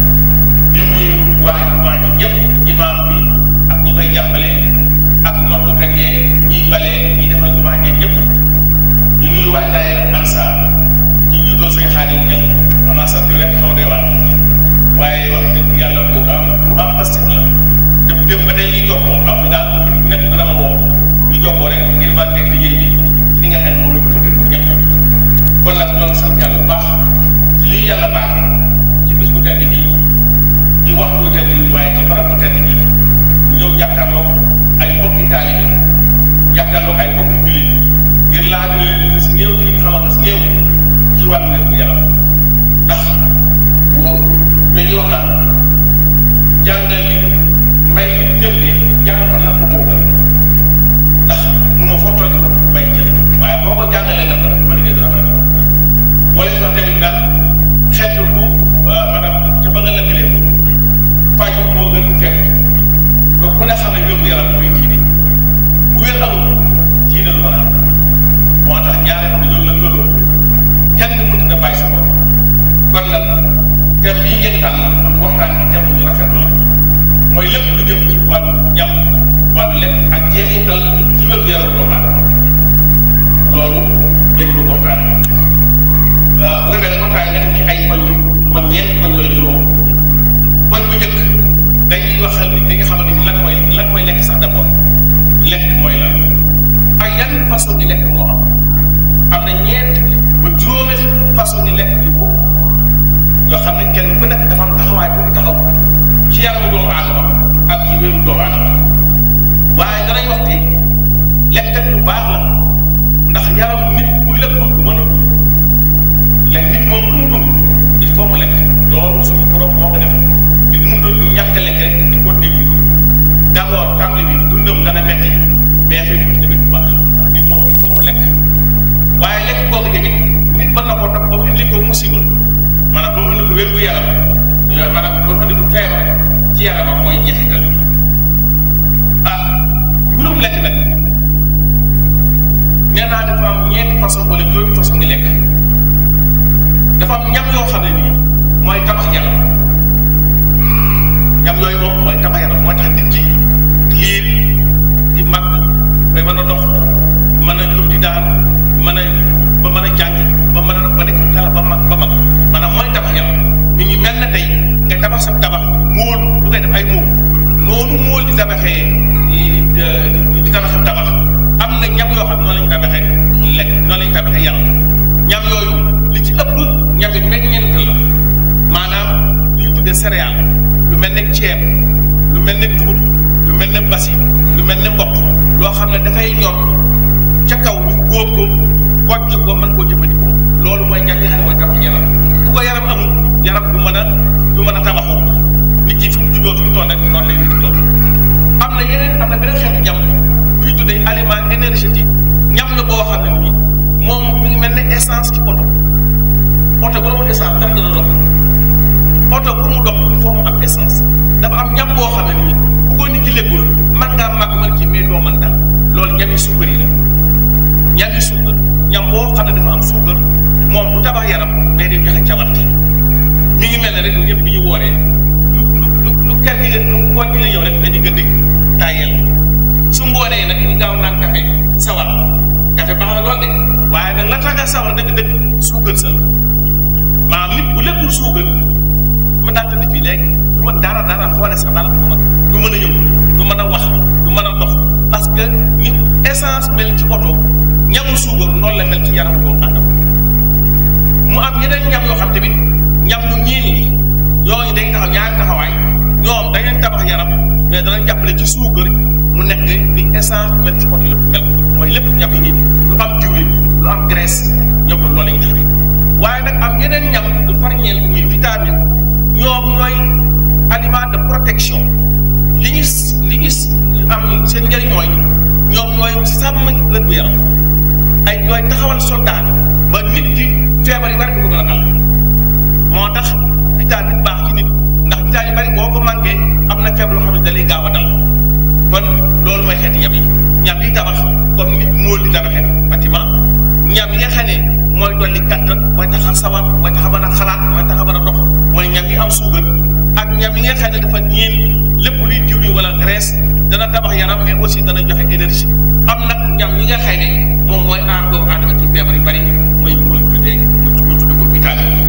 di nuyu waa waa ji yëpp imaam bi ak ñi koy jàppale ak noddukat yee ñiy balee ñi defal jumaa ji yëpp di nuyu waa daayira Ansaar ci njiitoo say xaadim jël xam naa sant rek xaw dee waat waaye wax dëgg yàlla bu am bu am plastique la dem dem ba tey ñuy jokkoo am daal bu nekk dama woo ñu jokkoo rek ngir ba teg liggéey bi ci li nga xam ne moom la ko bëgg ñëpp kon nag ñoo ngi sant yàlla bu baax ci lii yàlla baax ci bis bu tedd bii ci wax bu tedd bi waaye ci barab bu tedd bi ñu ñëw jàkkaarloo ay bokki taalibe jàkkaarloo ay bokki jullit ngir laaj leen si néew ci li nga xamante si néew ci wàllu wér gu yaram ndax wóor dañuy wax naan jàngal li may jël li jàng ko nag ko moo gën ndax munoo foo toll ko may jël waaye boo ko jàngalee nag rek mën nga dina may ko wala si wax tamit naan xeetu bu maanaam ca ba nga lëkkalee faj moo gën fekk donc ku ne xam ne wér gu yaram mooy diine bu wér amul diine lu mën a am moo tax ñaare xam ne loolu lëkkaloo kenn mënut a bàyyi sa bopp kon nag thème bii ngeen tànn waxtaan bi thème bu ñu rafetlu la mooy lépp lu jëm ci wàllu ñam wàllu lekk ak jeexital ci wér gu yaram doomu aadama loolu lépp lu waxtaan bu defee ne waxtaan nga def ci ay poñ man ñeenti poñ yooyu juróom poñ bu njëkk dañuy waxal nit ñi nga xamante ni lan mooy lan mooy lekk sax d'abord lekk mooy lan ak yan façon ni lekk moo am am na ñeent ba juróomi façon ni lekk yu bokk yoo xam ne kenn ku nekk dafa am taxawaay bu taxaw ci yaramu doomu aadama ak ci wéru doomu aadama waaye danañ wax te lekkat lu baax la ndax yaramu nit bu lekkul du mën a dund lekk nit moom lu mu dund il faut mu lekk loolu suñu borom moo ko def nit mun doon ñàkk a lekk rek di ko dégg d' abord tàmbali bi dundam dana metti mais fekk nit tamit bu baax ndax nit moom il faut mu lekk waaye lekk boobu tamit nit mën na ko tax ba mu indi ko musiba maanaam ba mu indi ko wér gu yaram maanaam ba mu indi ko feebar ci yaramam mooy jeexital bi ah mbirum lekk nag nee naa dafa am ñeenti façon wala juróomi façon di lekk dafa am ñam yoo xam ne nii mooy tabax yaram ñam yooyu moom mooy tabax yaram mooy tax nit ki liir di mag bay mën a dox mën a jóg di daan mën a ba mën a jàng ba mën a ba nekk kala ba mag ba mag maanaam mooy tabax yaram mi ngi mel na tey nga tabax sa tabax móol du koy def ay móol noonu móol di tabaxee di tabax sa tabax am na ñam yoo xam noonu lañu tabaxee lekk noonu lañu tabaxee yaram ñam yooyu li ci ëpp ñam yi meññeent la maanaam li ñu tuddee céréale lu mel ne ceeb lu mel ne dugub lu mel ne basi lu mel ne mboq loo xam ne dafay ñor ca kaw ñu góob ko bojj ko mën koo jëfandikoo loolu mooy ñam yi xam ne mooy tabax yaram bu ko yaram amul yaram du mën a du mën a tabaxoo nit ki fi mu juddoo fi mu toll rek noonu lay nit ki toll am na yeneen am na beneen xeetu ñam bu ñu tuddee aliment énergétique ñam la boo xam ne nii moom mi ngi mel ne essence ci oto oto bu amul essence ndax dana dox oto pour mu dox il faut mu am essence dafa am ñam boo xam ne nii bu ko nit ki lekkul man ngaa màgg mën ci mais doo mën dara loolu ñami suukar yi la ñami suukar ñam boo xam ne dafa am suukar moom bu tabax yaram mais day joxe cawarte mi ngi mel ne rek ñëpp bi ñu wooree lu lu lu ker gi lu ngoon gi la yow rek dañu gën di tàyyel su ngoonee nag ñu gaaw naan café sawar café baax na lool de waaye nag la tax a sawar dëgg-dëgg suukar sa maanaam nit bu lekkul suukar ma daal tëdd fii léegi du ma dara dara xoole sax dara du ma du mën a yëngu du mën a wax du mën a dox parce que ni essence mel ci oto ñamu suukar noonu la mel ci yaramu doomu aadama mu am yeneen ñam yoo xam tamit ñam yu ñii nii yooyu day taxaw ñaari taxawaay ñoom dañuy tabax yaram mais danañ jàppale ci suukar mu nekk ni essence mel ci oto yëpp mel mooy lépp ñam yi nii lu am diwlin lu am graisse ñoom loolu la ñuy taxawee waaye nag am yeneen ñam du farñeel muy vitamine ñoom ñooy aliment de protection li ñu li ñu am seen njëriñ mooy ñoom ñooy sàmm wér gu yaram ay ñooy taxawal soldat ba nit ki feebar yu bari du ko gën a dal moo tax vitamine baax ci nit ndax vitamine yu bari boo ko manqué am na feebar loo xam ne da lay gaaw a dal kon loolu mooy xeeti ñam yi ñam yi tabax comme nit móol di tabaxee bâtiment ñam yi nga xam ne mooy dolli kattan mooy tax a sawar mooy tax a mën a xalaat mooy tax a mën a dox mooy ñam yi am suukar ak ñam yi nga xam ne dafa ñiin lépp luy diwlin wala graisse dana tabax yaram mais aussi dana joxe énergie am nag ñam yi nga xam ne moom mooy aar doomu aadama ci feebar yu bari mooy mooy tuddee mu tuddee ko vitamine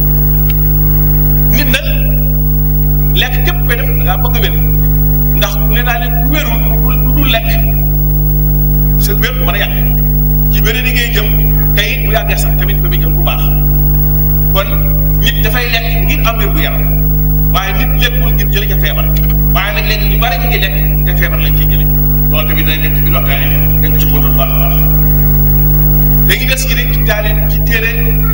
nit nag lekk képp koy def da ngaa bëgg a wér ndax ne naa leen ku wérul ku dul lekk sa wér du mën a yàq ci wér di ngay jëm te it bu yàggee sax tamit fa muy jëm bu baax kon nit dafay lekk ngir am wér bu yaram waaye nit lekkul ngir jële ca feebar waaye nag léegi ñu bari ñu ngi lekk te feebar lañ ciy jële loolu tamit dañ nekk ci biir waxtaan yi dañ ci mën a baax a baax dañuy des ci rek ci taale ci téere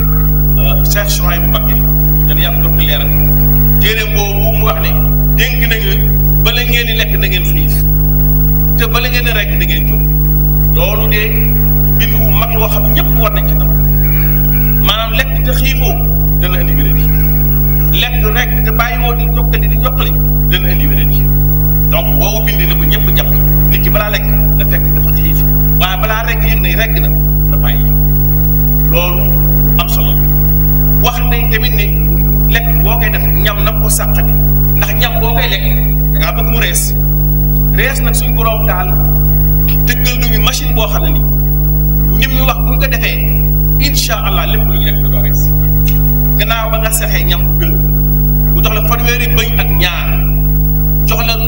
Cheikh Souhaïbou bu Mbacké dana yàgg dokk leeral téere boobu mu wax ne dénk nañu bala ngeen di lekk na ngeen xiif te bala ngeen di rekk na ngeen jóg loolu de mbind wu mag loo xam ñëpp war nañ ci tam maanaam lekk te xiifoo dana indi wéréd yi lekk rek te bàyyi woo di jokkali di jokkali dana indi wéréd yi donc woowu bind na ko ñëpp jàpp nit ki balaa lekk na fekk dafa xiif waaye balaa rekk yëg ne rekk na na bàyyi loolu am solo wax nañ tamit ne lekk boo koy def ñam na ko sàqami ndax ñam boo koy lekk da ngaa bëgg mu rees rees nag suñ borom daal dëggal nañu machine boo xam ne ni ñim ñu wax bu ñu ko defee incha allah lépp lu ñu lekk da doo rees gannaaw ba nga sexee ñam bu dëgg mu jox la fanweeri bëñ ak ñaar jox la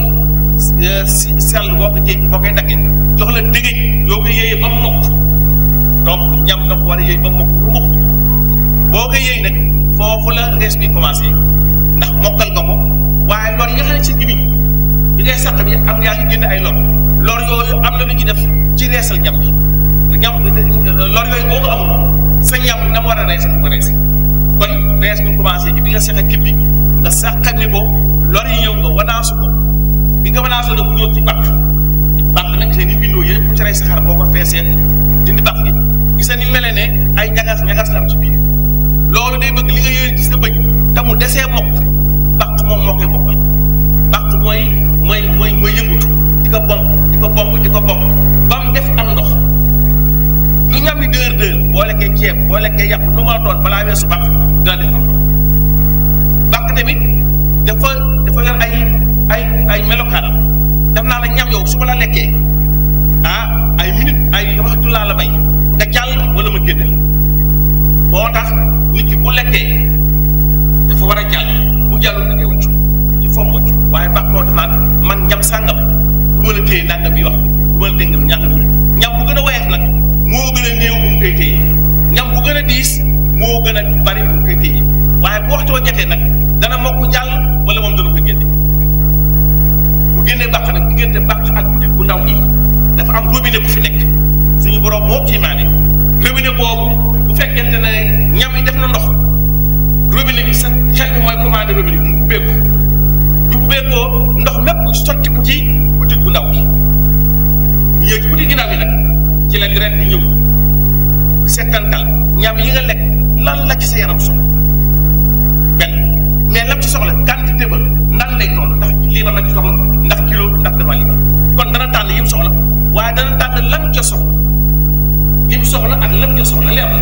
si sell boo ko ci boo koy daggee jox la dëgëj yoo ko yéeyee ba mu mokk donc ñam da ko war a yéey ba mu mokk bu mokk boo ko yéey nag foofu la rees bi commencé ndax mokkal nga ko waaye lor yi nga xam ne ci gimiñ bi ngay sàq bi am yaa ngi génn ay lor lor yooyu am na lu ñuy def ci reesal ñam ji ñam lor yooyu boo ko amul sa ñam na mu war a rees ko rees kon rees bi commencé ci bi nga seq kib bi nga sàqami ko lor yi ñëw nga wanaasu ko bi nga wanaasu nag mu ñëw ci bàq bàq nag seen i bindoo yëpp ku ci rey saxaar boo ko feesee dindi bàq gi gis ni mele ne ay ñagas ñagas la am ci biir loolu day bëgg li nga yéene ci sa bëñ te mu desee mokk bàq moom moo koy mokkal bàq mooy mooy mooy mooy yëngutu di ko bomb di ko bomb di ko bomb ba mu def am ndox lu ñam yi dër dër boo lekkee ceeb boo lekkee yàpp lu ma doon balaa weesu bàq dina def am ndox bàq tamit dafa dafa yor ay ay ay melokaanam def naa la ñam yow su ma la lekkee ah ay minute ay waxtu laa la may nga jàll wala ma génne moo tax nit ki bu lekkee dafa war a jàll bu jàllul da ngay wàccu il faut mu wàccu waaye baax moo tax naan man ñam sàngam du ma la téye nangam yi wax du ma la téye ngam ñàngam yi ñam bu gën a woyof nag moo gën a néew bu mu koy téye ñam bu gën a diis moo gën a bari bu mu koy téye waaye bu waxtoo jotee nag dana mokk jàll wala moom dana ko génne bu génnee bàq nag diggante bàq ak bu bu ndaw gi dafa am robinet bu fi nekk suñu borom moo kii maane robinet boobu bu fekkente ne ñam yi def sa yaram soxla benn mais lam ci soxla quantité ba nan lay toll ndax liibar la ci soxla ndax kilo ndax dama liibar kon dana tànn yim soxla waaye dana tànn lam ca soxla lim soxla ak lam ca soxla leer na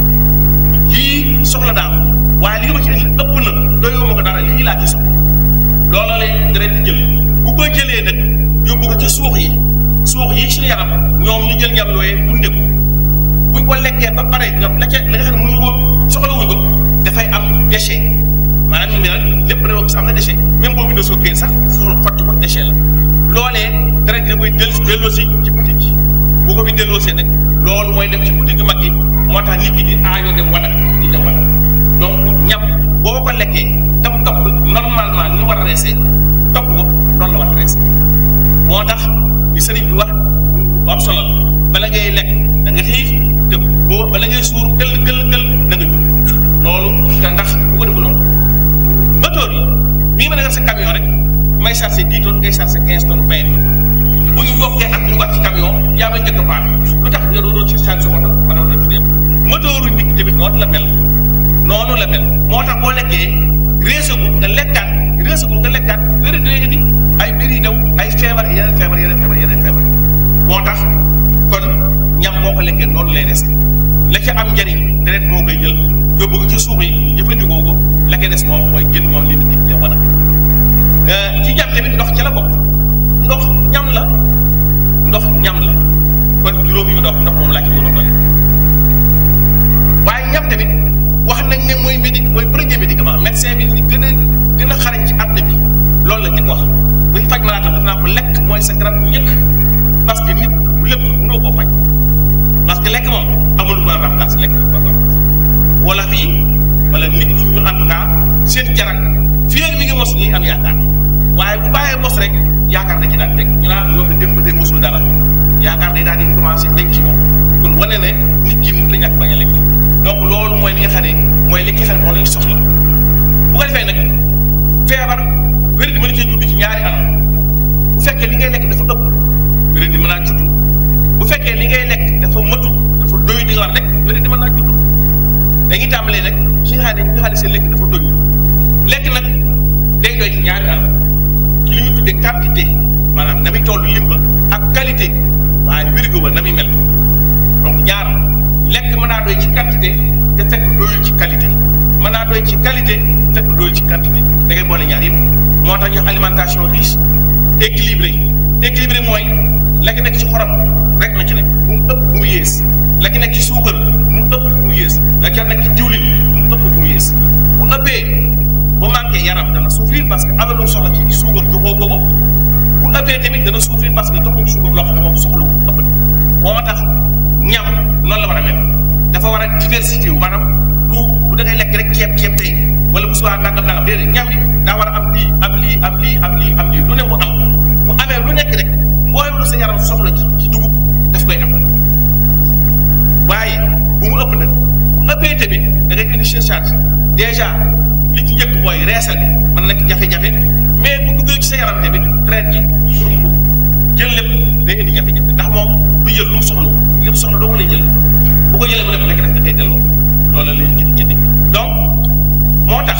lii soxla daaw waaye li nga ma ci indi ëpp na doyoo ma ko dara lii laa ci soxla loola lay deret di jël bu ko jëlee nag yóbbu ko ci suux yi suux yi ci yaram ñoom ñu jël ñam yooyee dunde ko buñ ko lekkee ba pare ñoom la ca la nga xam ne mënuñu ko soxlawuñ ko dafay am déchet maanaam ñu ne rek lépp da am na déchet même boobu da soo sax soxla xotti ko déchet la loolee deret da koy del delloosi ci boutique yi bu ko fi delloosee nag loolu mooy dem ci boutique yu mag yi moo tax nit ñi di aayoo dem wanag di dem wanag donc ñam boo ko lekkee tam topp normalement ni war a reesee topp ko noonu la war a reesee moo tax li sëriñ bi wax bu am solo bala ngay lekk da nga xiif te boo bala ngay suur këll këll këll da nga jug loolu te ndax bu ko defu loolu moteur yi mi ngi mën a def sa camion rek may chargé dix tonnes ngay chargé quinze tonnes vingt tonnes bu ñu bokkee ak ñu war ci camion yaa may njëkk a paat lu tax nga doon ci chargé sa moto mën na la dem moteuru nit ki tamit noonu la mel noonu la mel moo tax boo lekkee réesagul nga lekkaat réesagul nga lekkaat wéri day indi ay mbir yi daw ay feebar yeneen feebar yeneen feebar yeneen feebar moo tax kon ñam boo ko lekkee noonu lay des la ca am njariñ deret moo koy jël yóbbu ko ci suux yi jëfandikoo ko la koy des moom mooy génn moom li nit ki de wan a ci ñam tamit ndox ca la bokk ndox ñam la ndox ñam la kon juróom yi ndox ndox moom laa ci gën a doole waaye ñam tamit wax nañ ne mooy médic mooy premier médicament médecin bi ñu gën a gën a xarañ ci àdduna bi loolu la njëkk wax buy faj malaatam daf naa ko lekk mooy sa garab njëkk parce que nit lépp mënoo koo faj parce que lekk moom amul mën a remplacer lekk ko remplacer wala fii wala nit ñi ñun en tout cas seen jarak fii ak mi ngi mos ñuy am yaakaar waaye bu bàyyee mos rek yaakaar da ci daan teg ñu naan loolu dem ba tey mosul dara yaakaar day daal di commencé denc ci moom kon wane ne nit ki mënut a ñàkk bañ a lekk donc loolu mooy li nga xam ne mooy li nga xam ne moo lañ soxla bu ko defee nag feebar wér di mën a cee judd ci ñaari anam bu fekkee li ngay lekk dafa ëpp wér di mën naa judd bu fekkee li ngay lekk dafa matut dafa doy di nga war rek wér di mën naa judd dañuy tàmbalee nag ci nga xam ne ñi nga xam ne seen lekk dafa doy lekk nag day doy ci ñaari anam ci li ñu tuddee quantité maanaam na muy toll lim ba ak qualité waaye wérgu ba na muy mel donc ñaar lekk mën naa doy ci quantité te fekk doyul ci qualité mën naa doy ci qualité fekk doyul ci quantité da ngay boole ñaar yëpp moo tax ñu alimentation riche équilibré équilibré mooy la ki nekk ci xorom rek na ci nekk bu mu ëpp bu mu yées la ki nekk ci suukar bu mu ëpp bu mu yées la ca nekk ci diwlin bu mu ëpp bu mu yées bu ëppee bu manqué yaram dana souffrir parce que am na lu soxla ci suukar joxoo ko ko bu ëppee tamit dana souffrir parce que jox ko suukar loo xam ne moom soxla wu ëpp na moo tax ñam noonu la war a mel dafa war a diversité wu maanaam du du da ngay lekk rek ceeb ceeb tey wala bu subaa nangam nangam déedéet ñam yi daa war a am lii am lii am lii am lii am lii lu ne mu am bu amee lu nekk rek mbooyam lu sa yaram soxla ci ci dugub daf koy am waaye bu mu ëpp nag bu ëppee tamit da ngay indi surcharge déjà li ci njëkk mooy reesal bi mën na nekk jafe-jafe mais bu duggee ci sa yaram tamit traite ji pour mu jël lépp day indi jafe-jafe ndax moom du jël lu mu soxla lépp soxla doo ko lay jël bu ko jëlee mu def lekk daf da koy delloo loolu la leen ci di jëndi donc moo tax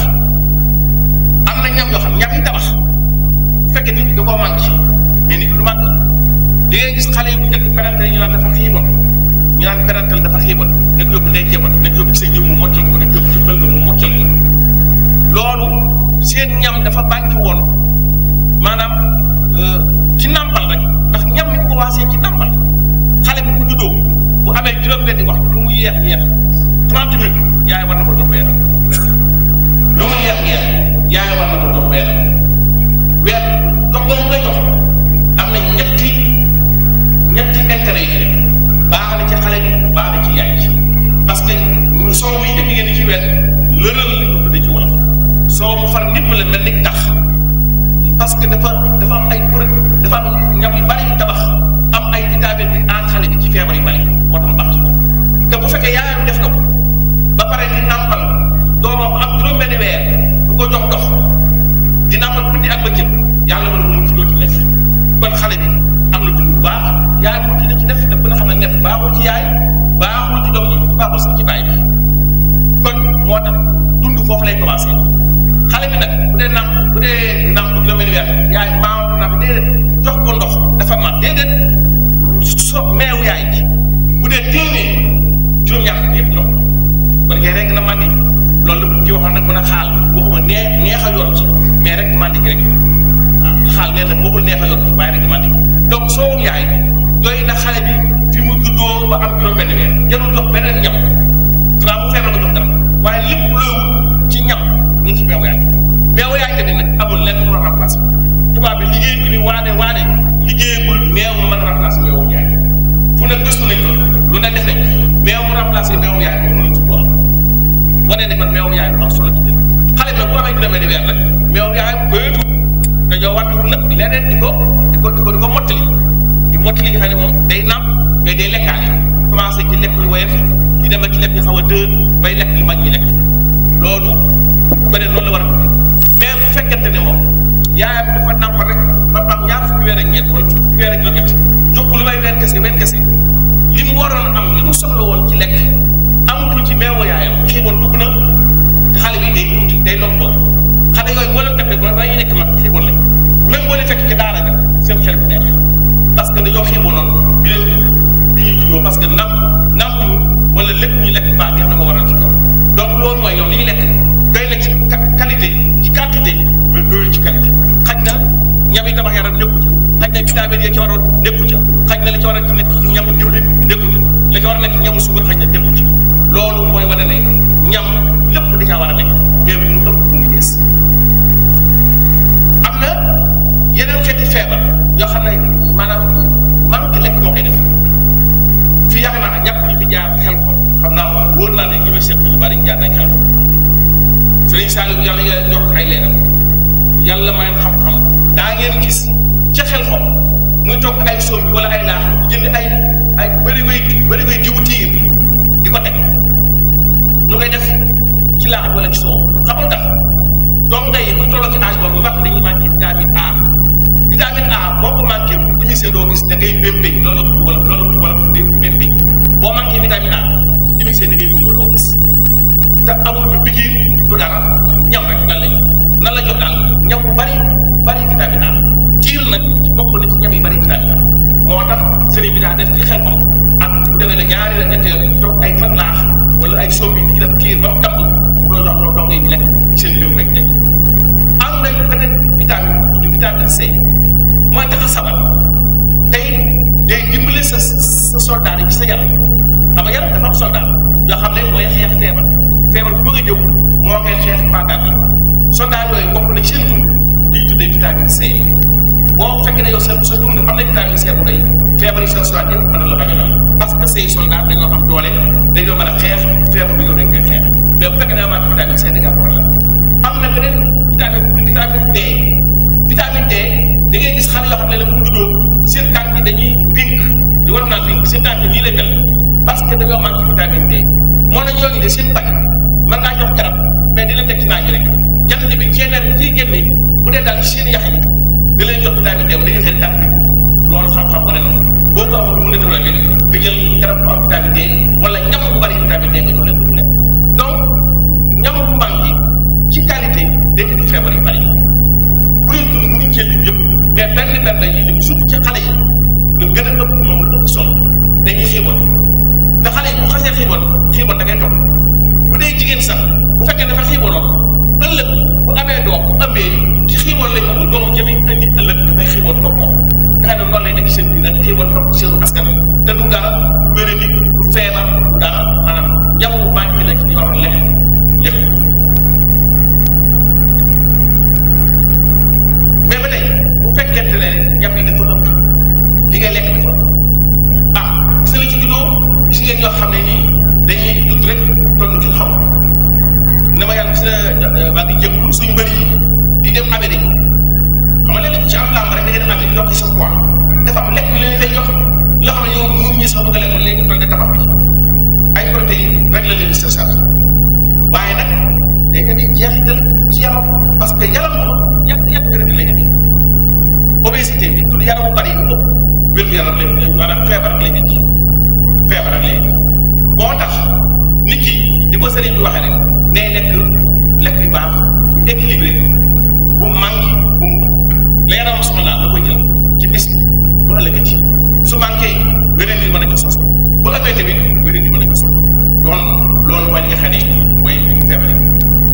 am na ñam yoo xam ñam yi tabax bu fekkee nit ki da koo manqué mais nit ki du manqué di ngay gis xale yi bu njëkk parental ñu naan dafa xiiboon ñu naan parental dafa xiiboon nekk yóbbu ndey jëboon nekk yóbbu sa jiw mu moccal ko nekk yóbbu ci bël mu moccal ko loolu seen ñam dafa bànki woon maanaam ci nàmpal rek ndax ñam ni ko commencé ci nàmpal xale bi bu juddoo bu amee juróom-benni waxtu lu mu yeex yeex trente minutes yaay war na ko jox weer lu mu yeex yeex yaay war na ko jox weer weer jox boobu nga jox am na ñetti ñetti intérêt yi baax na ci xale bi baax na ci yaay ci parce que soow mi njëkk ngeen ci weer lëral li ko tuddee ci wolof soow mu far nit ma la mel ni tax parce que dafa dafa am ay produit dafa am ñam yu bari yu tabax am ay vitamine bi aar xale bi ci feebar yu bari moo tax mu baax ci moom te bu fekkee yaayam def na ko ba pare di nàmpal doomam am juróom-benni weer du ko jox dox di nàmpal guddi ak bëccëg yàlla mën na mu juddoo ci nef kon xale bi am na dund bu baax yaay mu dina ci def te bu nga xam ne nef baaxul ci yaay baaxul ci doom ji baaxul sax ci baay bi kon moo tax foofu lay commencé xale bi nag bu dee nàmp bu dee nàmp juróomi weer yaay maam du nàmp déedéet jox ko ndox dafa mat déedéet so meew yaay ji bu dee téeméer juróom-ñaar yëpp ndox kon kay rek na mandi loolu la bu ci waxoon nag mën a xaal waxuma nee neex a yor ci mais rek mandi gi rek waaw xaal nee na waxul neex a yor ci waaye rek mandi donc soo yaay doy na xale bi fi mu juddoo ba am juróom benn weer jarul jox beneen ñam xanaa mu feebar nga jox dara waaye lépp looy wut ci ñam ñu ngi ci meew yaay meew yaay tamit nag amul lenn mu la remplacer tubaab bi liggéey bi ni waane waane liggéeyagul meew mu mën a remplacer meewu yaay fu ne gëstu nañ loolu lu ne def nañ meew mu remplacer meewu yaay moom mënuñ ci ko am wane ne kon meewu yaay lu am solo ci dëkk xale bi nag bu amee juróomi weer nag meewu yaay bëyatu dañoo wàttuwul nag leneen di ko di ko di ko di ko mottali di mottali nga xam ne moom day nàmp mais day lekkaale commencé ci lekk yu woyof di dem ba ci lekk yu xaw a dër bay lekk li mag ñi lekk loolu beneen loolu la war a mais bu fekkente ne moom yaayam dafa nàmp rek ba am ñaar fukki weer ak ñeent wala fukki weer ak juróom-ñett jox ko lu may weer kese weer kese li mu waroon am li mu soxla woon ci lekk amatul ci meewu yaayam xiiboon dugg na te xale bi day tuuti day lompoon xale yooyu boo leen toppee ba dañuy nekk mag xiiboon lañ même boo leen fekk ci daara ja seen xel bu neex parce que dañoo xiiboonoon bi leen bi ñuy juddoo parce que nàmp nàmp ñu wala lépp ñu lekk baax ngeen dama waral ci ñoom donc loolu mooy ñoom li ñu lekk doy na ci qualité ci quantité mais doyul ci qualité xaj na ñam yi tabax yaram nekku ca xaj na vitamine yi ci waroon nekku ca xaj na li ci war a nekk ci ñamu diwlin nekku ca li ci war a nekk ci ñamu suukar xaj na nekku ci loolu mooy wane ne ñam lépp da caa war a nekk mais bu mu ëpp bu mu yees am na yeneen xeeti feebar yoo xam ne maanaam manque lekk moo koy def fii yaakaar naa ñàkk ñu fi jaar xel ko xam naa wóor naa ne ñu may seq ñu bari jaar nañ xel ko sëriñ Saliou yàlla yàlla yokk ay leeram yàlla may xam-xam daa ngeen gis ca xel xom muy toog ay soom bi wala ay laax di jënd ay ay bëri koy bëri koy diwu tiir di ko teg ñu koy def ci laax wala ci soow xamul tax donga yi bu tolloo ci âge boobu wax dañuy manqué vitamine A vitamine A boo ko manqué dimisee doo gis da ngay bémpéñ loolu wala loolu wala bémpéñ boo manqué vitamine A dimisee da ngay gumba doo gis te amul bi bigiir du dara ñam rek nan lañ nan la jox daal ñam bu bari bari vitamine A tiir nag ci bokk na ci ñam yi bari vitamine A moo tax sëriñ bi daa def ci xel ko ak bu demee ne ñaari la ñetti yoon toog ay fan laax wala ay sombi di def tiir ba mu tàmb mu doon jox loolu dong yi ñu lekk seen biir rek nekk am nañu beneen vitamine tudd vitamine C mooy tax a sabar tey day dimbale sa sa soldat yi ci sa yaram xam nga yaram dafa am soldat yoo xam ne mooy xeex feebar feebar bu bëgg a ñëw moo koy xeex paagaat la soldat yooyu bokk na seen dund li ñu tuddee vitamine C boo fekkee ne yow sa sa dund am na vitamine C bu doy feebar yi sa soldat yëpp mën na la bañ a dal parce que say soldat dañoo am doole dañoo mën a xeex feebar bu ñëw dañ koy xeex mais bu fekkee ne amaat vitamine C da nga am problème am na beneen vitamine vitamine D vitamine D da ngay gis xale yoo xam ne la bu juddoo seen tànk yi dañuy rink li war naa rink seen tànk yi nii lay mel parce que dañoo manqué vitamine D moo na ñoo ngi de seen bañ mën naa jox garab mais di leen teg ci naaj yi rek jant bi ceeneer bi ciy génne bu dee daal ci seen yax yi da leen jox vitamine D da ngay xel tànk bi loolu xam-xam wane na boo ko amul mu ne dara leen nga jël garab bu am vitamine D wala ñam bu bari vitamine D nga jox leen ko lekk donc ñam bu manqué ci qualité day indi feebar yu bari bu dee dund mënuñ cee lim yëpp mais benn benn dañuy lim surtout ci xale yi lu gën a ëpp moom lu ëpp solo dañuy xiiboon te xale yi bu xasee xiiboon xiiboon da ngay topp bu dee jigéen sax bu fekkee dafa xiiboonoon ëllëg bu amee doom bu ëmbee ci xiiboon lay ëmb doomu jëmi indi ëllëg dafay xiiboon topp moom nga xam ne noonu lay nekk seen biir rek xiiboon topp seenu askan te du dara du wéré ni du feebar du dara maanaam ñam bu manqué la ci li waroon lekk lekk mais ba tey bu fekkente ne ñam yi dafa ëpp li ngay lekk dafa ëpp ah gis nga li ci juddoo gis ngeen ñoo xam ne nii dañuy judd rek toll ci xaw na ma yàlla gis na maa ngi jëm suñu bëri yi di dem Amérique xam nga léeg-léeg ku ci am làmb rek da ngay dem Amérique yokk sa poids dafa am lekk yu leen fay yokk loo xam ne yow mun ñi sax bëgg a lekk léegi toll ne tabax bi ay protéines rek la leen di sa charge waaye nag day nga di jeexital ci yaram parce que yaram moom yàq yàq wér di lay indi obésité bi tudd yaram bu bari yu ëpp wér gu yaram lay maanaam feebar ak lay indi feebar ak lay indi moo tax nit ki di ko sëriñ bi waxee rek nay lekk équilibré bu mu manqué bu mu ëpp la yaram soxla la koy jël ci bis bi bu ëllëgati su manqué weneen bi mën a ko sos bu ëppee tamit weneen bi mën a ko sos kon loolu mooy li nga xam ne mooy feebar yi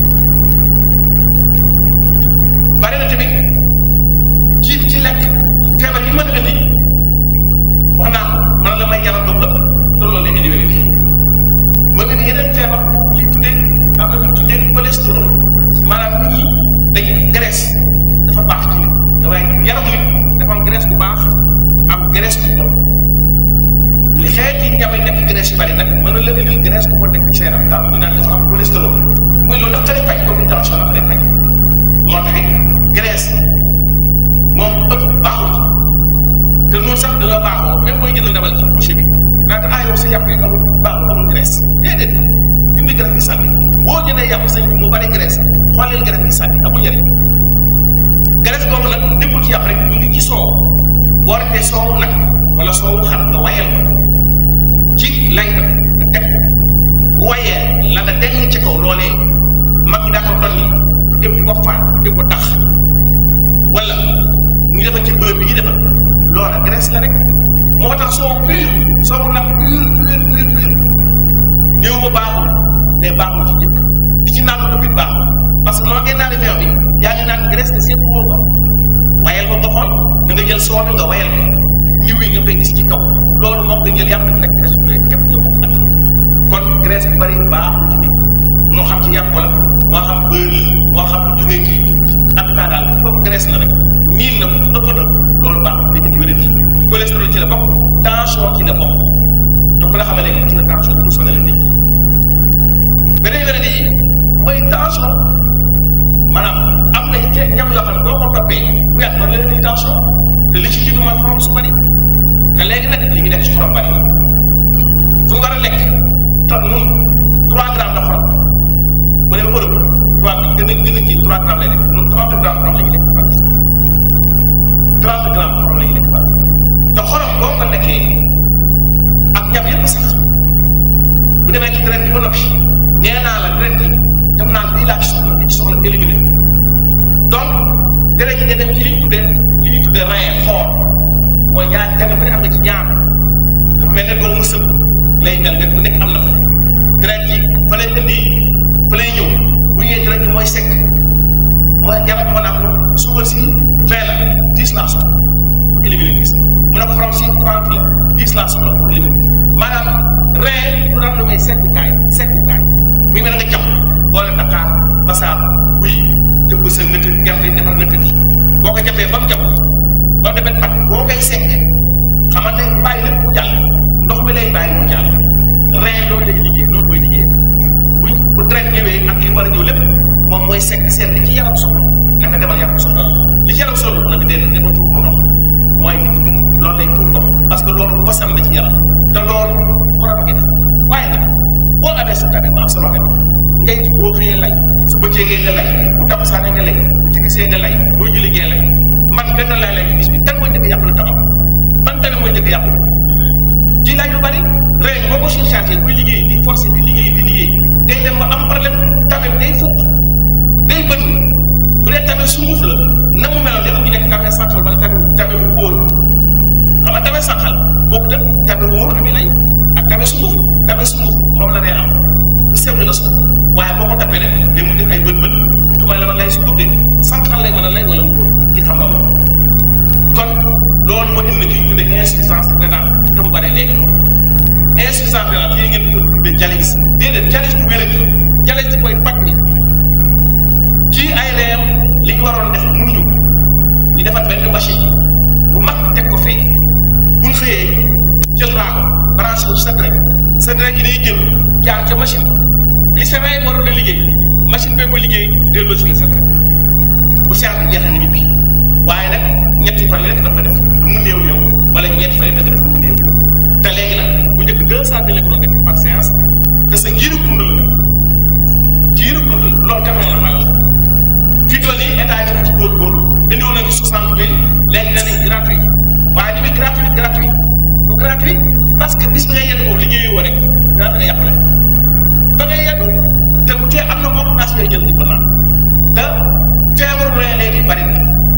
bari na tamit ci ci lekk feebar yi mën a indi wax naa ko mën la may yaram ba mu ëpp te loolu lay indi wér bi mën nga ni yeneen feebar li tuddee am na lu tuddee cholestérol maanaam nit ñi dañ graisse dafa baax ci nit dafay yaramu nit dafa am graisse bu baax am graisse bu bon li xeeti ñam yi nekk graisse yu bari nag mën na la indil graisse bu bon nekk ci yaram daal ñu naan dafa am cholestérol muy loolu ndax xale faj comme ni tension dafa dee faj moo tax it graisse moom ëpp baaxul te noonu sax da nga baaxoo même booy jënd ndabal ci boucher bi naata ah yow sa yàpp yi amul baaxul amul graisse déedéet dindi graisse gi sànni boo jëndee yàpp sañ bi mu bari graisse xooleel graisse gi sànni amul njëriñ graisse boobu nag nekkul ci yàpp rek mu ngi ci soow boo retee soowu nag wala soowu xar nga wayal ko ci lay nga nga teg ko bu wayee la nga deng ci kaw loolee mag ñi daa ko tonni fu dem di ko faat di ko tax wala ñu defal ci bërëb bi ñu defal loola graisse la rek moo tax soo pur soo nag pur pur pur pur néew ba baaxul mais baaxul ci jëkk di ci naan ko bit baaxul parce que noo ngeen naan meew bi yaa ngi naan graisse te seetlu woo ko wayal ko nga xool da nga jël soo bi nga wayal ko niw yi nga koy gis ci kaw loolu moom nga jël yàpp bi nag graisse bi képp nga bokk ak kon graisse bu bari baaxul ci nit moo xam ci yàpp wala moo xam beurre moo xam lu jógee ci en tout cas daal comme graisse la rek niin na ëpp na loolu baaxul dañu di wér di cholestérol ci la bokk tension ci la bokk donc la xamal léegi ci la tension bu mu sonal nit ñi beneen wér yi mooy tension maanaam am na ci ñam yoo xam ne boo ko toppee bu yàgg mën leen di tension te li ci jiitu mooy xorom su bari te léegi nag li ngi nekk ci xorom bari fu war a lekk to nun trois grammes de xorom bu dee Europe trois gën a gën a kii trois grammes lay lekk nun trente grammes xorom la ñuy lekk par jour trente grammes xorom la ñuy lekk par jour te xorom boo ko lekkee ak ñam yépp sax bu demee ci deret bi ba noppi nee naa la deret bi dem naa lii laa ci soxla li ci soxla éliminé donc deret ji nga dem ci li ñu tuddee li ñu tuddee rein xool mooy ñaar jàng bu ne am nga ci ñaar dafa mel ne doomu sëb lay mel nga bu nekk am na fa deret ji fa lay indi fa lay ñëw bu ñëwee deret ji mooy sekk mooy jarat moo naa ko suukar si vingt la dix laa soxla mu éliminé dix mu ne ko xorom si trente la dix laa soxla mu éliminé dix maanaam rein du daan lu may sekkukaay sekkukaay mi ngi mel nga jàpp boole Dakar basaab buy jëbb sa nëkk gerte defar nëkk ji boo ko jàppee ba mu jàpp ba mu demee pat boo koy sekk xamante ne bàyyi lépp mu jàll ndox mi lay bàyyi mu jàll rein loolu lay liggéey loolu mooy liggéey buñ bu traite ñëwee ak li war a ñëw lépp moom mooy sekk seet li ci yaram soxla na nga demal yaram soxla li ci yaram soxla bu nag déedéet dama tuur ko ndox mooy nit ñi loolu lay tuur ndox parce que loolu basal la ci yaram te loolu borom a ngi def waaye nag boo amee sa tabe ba am sama tabe ngay boo xëyee lay su bëccëgee nga lay bu tabasaane nga lay bu timisee nga lay boo julli gee lay man benn lay lay ci bis bi kan mooy njëkk yàqu la taxaw man tamit mooy njëkk yàqu ci laaj lu bari rek boo ko surchargé buy liggéey di forcé di liggéey di liggéey day dem ba am problème tamit day fukk day bënn bu dee tamit sunguf la na mu meloon dafa ñu nekk tamit sànqal wala tamit tamit bu wóor xam nga tamit sànqal boobu tam tamit wóor li muy lay ak tamit sunguf tamit sunguf moom la day am lu seetlu la sunguf waaye boo ko tapee rek day mu def ay bët bët tubaab la ma lay sunguf de sànqal lay mën a lay wala wóor ki xam nga loolu kon loolu moo indi ki ñu tuddee insuffisance rénale te mu bare léegi loolu insuffisance rénale yéen ngeen ko tuddee dialyse déedéet dialyse du wéradi dialyse mooy paj mi ci ay reem li ñu waroon def mënuñu ñu defar benn machine bu mag teg ko fee bu ñu xëyee jël raako branché ko ci sa deret sa deret yi day jël jaar ca machine ba li sa rein waroon a liggéey machine bee ko liggéey delloo si la sa deret bu seer bi jeexee nga ñibbi waaye nag ñetti fan yi rek dafa def lu mu néew néew wala ñetti fan yi rek def lu mu néew néew te léegi nag bu njëkk deux cent mille la ko doon defee par séance te sa giiru dund la giiru dund la loolu kan la malal fii toll nii état yi dafa ci góorgóorlu indiwoon nañu soixante mille léegi danañ gratuit waaye ni muy gratuit gratuit du gratuit parce que bis bi ngay yenn foofu liggéeyoo rek daa da nga yàqule fa ngay yenn te bu tee am na ordonnance ngay jël di ko naan te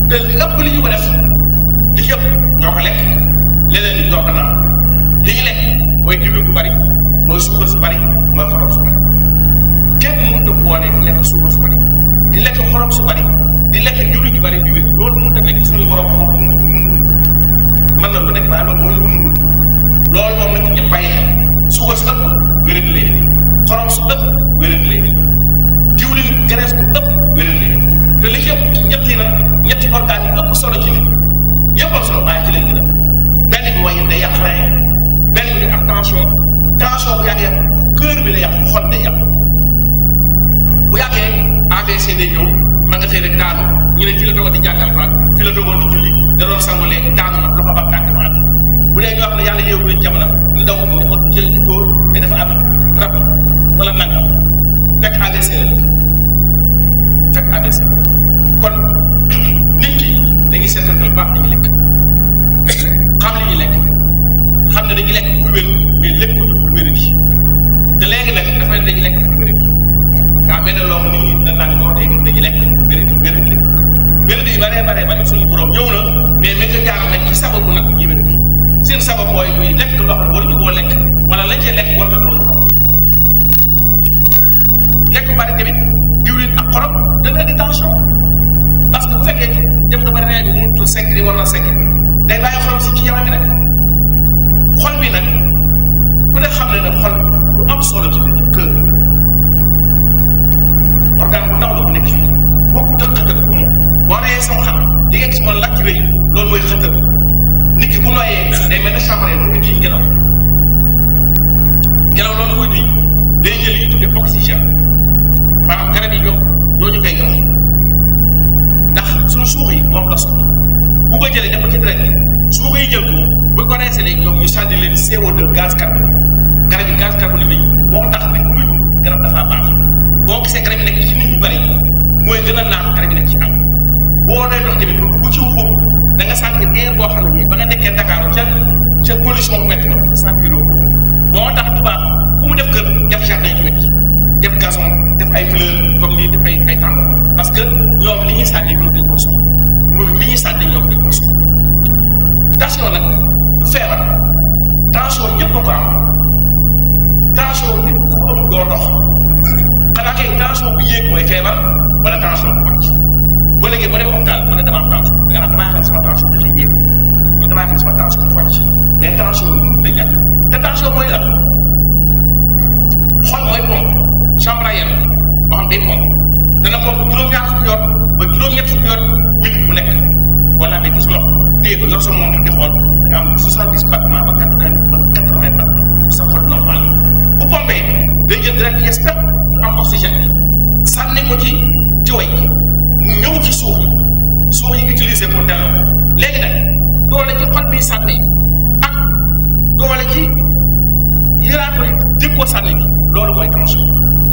te li ëpp li ñu ko def li ci ëpp ñoo ko lekk leneen li ñoo ko naan li ñu lekk mooy diwlin bu bari mooy suukar su bari mooy xorom su bari kenn mënut a boole di lekk suukar su bari di lekk xorom su bari di lekk diwlin yu bari di wér loolu mënut a nekk suñu borom ko mu mën na lu nekk waaye loolu moo ñu ko mënul loolu moom nag ñëpp bàyyi xel suukar su ëpp wéradi lay def xorom su ëpp wéradi lay def diwlin graisse bu ëpp wéradi lay def te li ci ëpp ñett yi nag ñetti organes yi ëpp solo ci nit yëpp am solo waaye ci lañ gën a benn bi mooy day yàq rein benn bi day am tension tension bu yàggee cœur bi day yàq xol day yàq bu yàggee AVC day ñëw ma nga xëy rek daanu ñu ne fi la dogoon di jàngal baat fi la dogoon di julli da doon sangu léegi daanu na loxo ba tànk baat bu dee ñoo xam ne yàlla yéegu leen jamono ñu daw ne ko jël góor ne dafa am rab wala nangam fekk AVC la def fekk AVC la kon nit ki dañuy seetantal baax li ñuy lekk xam li ñuy lekk xam ne dañuy lekk pour wér mais lépp ñu pour wér gi te léegi nag dafa ne dañuy lekk pour wér gi gaa mel ne loo xam ni dañ naan ñoo tey dañuy lekk pour wér gi wér gi wér gi baree baree bari suñu borom ñëw na mais météo jaaral nañ ci sababu nag ñi wér gi seen sabab mooy muy lekk loo xam ne waruñu koo lekk wala lañ cee lekk war na toll ko lekk bu bari tamit diwlin ak xorom dana indi tension parce que bu fekkee dem nga ba rein bi mënut a segg di war na segg day bàyyi xorom si ci yaram bi rek xol bi nag ku ne xam ne ne xol lu am solo ci nit kër organe bu ndaw la bu nekk fii bokkut ak xëtër bu moom boo reyee sama xam li nga gis man làkk rëy loolu mooy xëtër nit ki bu nooyee day mel ne chambre mu ngi diñ ngelaw ngelaw loolu muy diñ day jël yi tuddee oxygène maanaam garab yi ñoom ñoo ñu koy jox ndax suñu suux yi moom la soxla bu ko jëlee def ko ci deret bi suux yi jël ko bu ko reesee léegi ñoom ñu sànni leen CO2 gaz carbonique garab yi gaz carbonique lañu moo tax nit ku muy dund garab dafa baax boo gisee garab yi nekk ci nit ñu bari mooy gën a naan garab yi nekk ci am boo dee dox tamit ba dugg ci xur da nga sentir air boo xam ne nii ba nga nekkee Dakar ca ca pollution bu métti ma sentir ko moo tax tubaab fu mu def kër def jardin ci wet def gazon def ay fleur comme nii def ay ay tànn parce que ñoom li ñuy sànni ñoom dañ ko soxla ñoom li ñuy sànni ñoom dañ ko soxla tension nag du feebar tension ñëpp a ko am tension nit ku amul doo dox xanaa kay tension bu yéeg mooy feebar wala tension bu wàcc ba léegi ba dem hôpital mu ne dama am tension da nga naan damaa xam sama tension dafay yéeg ñu damaa xam sama tension dafa wàcc mais tension yi mënut a ñàkk te tension mooy lan xol mooy pompe chambre à air boo xam day pompe dana pompe juróom-ñaar fukki yoon ba juróom-ñett fukki yoon minute bu nekk boo lambee ci sa loxo téye ko yor sa montre di xool da nga am soixante-dix battements ba quatre-vingt ba quatre-vingt battements sa xol normal bu pompé day jël direct yes pep du am oxygène bi sànni ko ci jiway mu ñëw ci suuf yi suuf yi utiliser ko delloo léegi nag doole ci xol bi sànni ak doole ci yëraat ko jëg ko sànni bi loolu mooy tension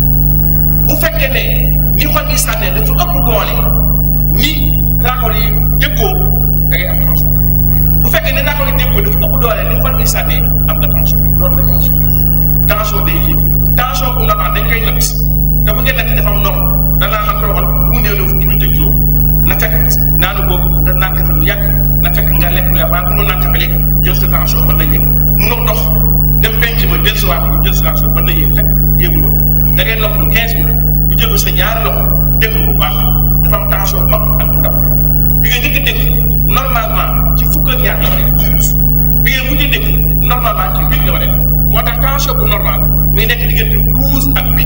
bu fekkee ne ni xol bi sànnee dafa ëpp doole ni raakool yi jëggoo da ngay am tension bu fekkee ne raakool yi jëggoo dafa ëpp doole ni xol bi sànnee am nga tension loolu mooy tension tension day yéeg tension bu normal dañ koy natt te bu ngeen natt dafa am norme danaa la toogal bu mu néew ne fukki minute ak juróom na fekk naanu boobu da naan kafe lu yàgg na fekk nga lekk lu yàgg waaye mënoo naan kafe léegi jël sa tension mën na yéeg mënoo dox dem penc ma jël sa waat jël sa tension mën na yéeg fekk yéegul woon da ngay nopp 15 minutes ñu jël sa ñaari loxo déglu bu baax dafa am tension mag ak bu ndaw bi nga njëkk a dégg normalement ci fukk ak ñaar la war a def bi nga mujj a dégg normalement ci huit la war a def moo tax tension bu normal muy nekk diggante douze ak huit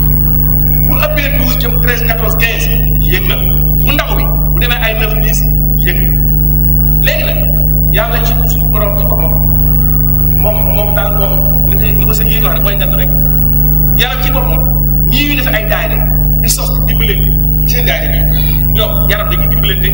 bu ëppee douze jëm treize quatorze quinze yéeg na bu ndaw bi bu demee ay neuf dix yéeg léegi nag yàlla ci suñu borom ci boppam moom moom daal moom ni ko ni ko sëñ yi wax rek mooy ngand rek yàlla ci boppam ñii ñu def ay daayira di sos di dimbalante ci seen daayira bi ñoom yaram dañuy dimbalante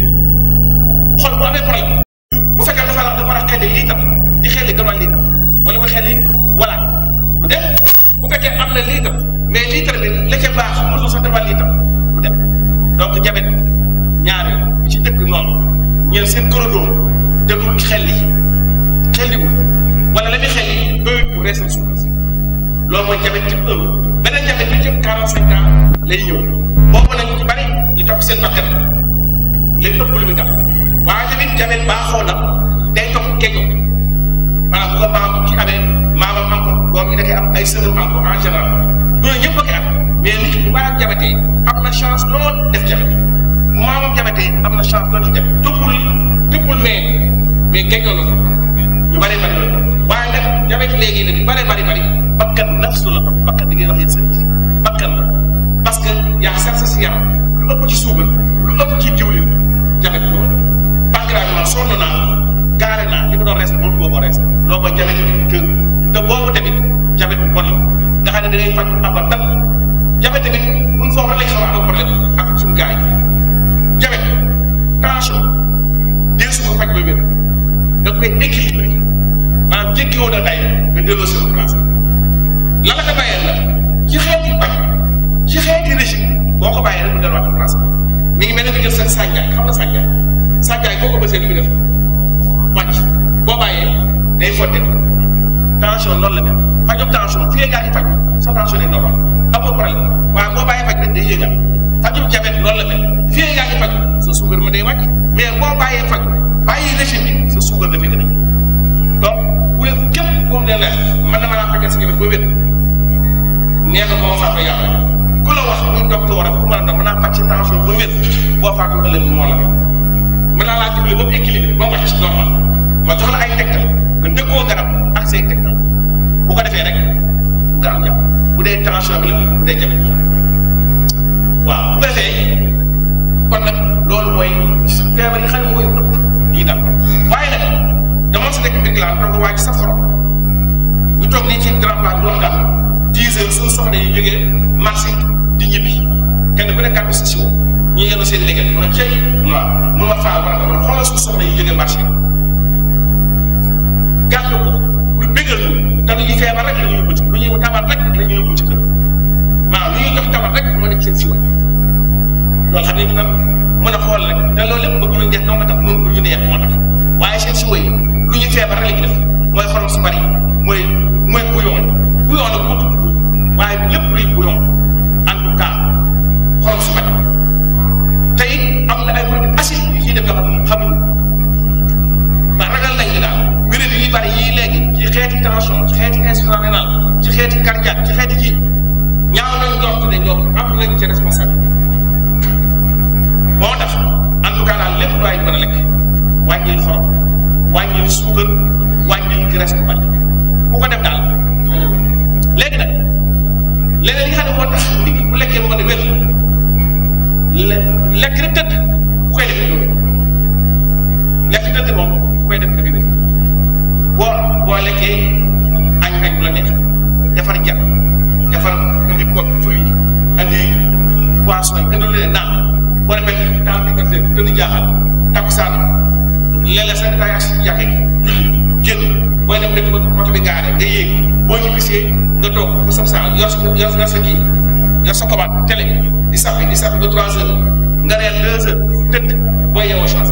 xol bu amee problème bu fekkee dafa la dafa war a xelli lii tam di xelli gannaaw lii tam wala mu xelli voilà du dem bu fekkee am na lii tam mais lii tam bi la ca baax mosul sax defal lii tam du dem donc jabet ñaari ci dëkk noonu ñeen seen korodoom déglu xelli xelliwul wala la muy xelli doyut pour reesal suukar si loolu mooy jabet type 1 beneen jabet bi jëm 45 ans lay ñëw boobu nag ñu ci bari ñu topp seen bakkan léegi ëpp lu muy tax waaye tamit jabet baaxoo na day topp keño maanaam bu ko maam ci amee maamam am ko doom yi da koy am ay sëram am ko en général loolu ñëpp a koy am mais nit ki bu baax jabetee am na chance lool def jabet bu maamam jabetee am na chance lool ci jabet toppul toppul mais mais keñoo na ko ñu bari bari la waaye nag jabet léegi nag yu bari bari bari bakkan nafsu la topp bakkan di ngeen wax yéen service bakkan la parce que yaa sax sa si yaram lu ëpp ci suukar lu ëpp ci diwlin jabet loolu pancréas bi man sonn naa gaare naa li ma doon rees moom boo ko rees loo ko jabet kër te boobu tamit jabet bu bon la nga xam ne da ngay faj abadan jabet tamit mun foo rek xaw a am problème ak suñu gars yi jabet tension dee su ko faj ba wér da koy équilibré maanaam jékkiwoo na day nga delloo si place la la ko bàyyee la ci xeeti bañ ci xeeti régime boo ko bàyyee rek mu delluwaat place mi ngi mel ne nga jël seen sànjaay xam nga sànjaay sànjaay boo ko bësee li muy def wàcc boo bàyyee day fotte tension noonu la mel fajum tension fii gaa ngi faj sa tension day normal amoo problème waaye boo bàyyee faj rek day yéegal fajum jabet noonu la mel fii gaa ngi faj sa suukar ma day wàcc mais boo bàyyee faj bàyyi régime bi sa suukar dafay gën a ñëw donc bu leen képp ku ne la mën na mën a fajal sa jabet ba wér neex na boo faatoo yàlla ku la wax muy docteur ak ku mën a dox mën naa faj ci tension ba wér boo faatoo ëllëg moo la mën naa laa dimbali ba mu équilibré ba mu wàcc normal ma jox la ay tegtal nga dëkkoo garab ak say tegtal bu ko defee rek nga am jàpp bu dee tension bi la bu dee jabet waaw bu ko defee kon nag loolu mooy feebar yi xam ne mooy ëpp yi dal waaye nag dama sa nekk mbir laa toog waaj sa xorom ñu toog nii ci grand place bi wax nga dix heures suñu soxna yi jógee marché di ñibbi kenn ku ne gàddu sa siwo ñu yenn seen liggéey mu ne cey waaw mun ma faal baraka man xoolal suñu soxna yi jógee marché gàddu ko lu bégal ñu te lu ñuy feebar rek la ñuy yóbbu ci lu ñuy tabat rek la ñuy yóbbu ci kër waaw lu ñuy jox tabat rek moo nekk seen siwo loolu xam ne dina mën a xool rek te loolu lépp bëgg nañ def noo nga tax noonu lu ñu neex moo tax waaye seen siwo yi lu ñuy feebar rek la ñuy def mooy xorom su bari mooy mooy bouillon bouillon nag moo tudd waaye lépp luy bouillon en tout cas xorom su bari te it am na ay produits acides yu ciy def yoo xam ne xamuñu ba ragal nañ ni daal wéré yi bari yii léegi ci xeeti tension ci xeeti insuffisance rénale ci xeeti cardiaque ci xeeti kii ñaaw nañ njort ne ñoom am nañ ci responsable moo tax en tout cas daal lépp lu waay mën a lekk wàññil xorom wàññil suukar wàññil graisse bu bari ku ko def daal léegi nag leneen li nga xam ne moo tax nit ki bu lekkee mu mën a wér le lekk rek tëdd ku koy def loolu lekk tëdd moom ku koy def dëgg dëgg boo boo lekkee añ añ bu la neex defar jar defar indi ko fruit indi poisson yi indi leen naan boo demee daal di ko tëdd jaaxal takkusaan léeg-léeg sax daay as jàkkee julli génn booy dem dëkk ba oto bi gaare nga yéeg boo ñu gisee nga toog bu sab saa yor sa yor yor sa kii yor sa commande télé di sappi di sappi ba trois heures nga reer deux heures tëdd boo yeewoo chance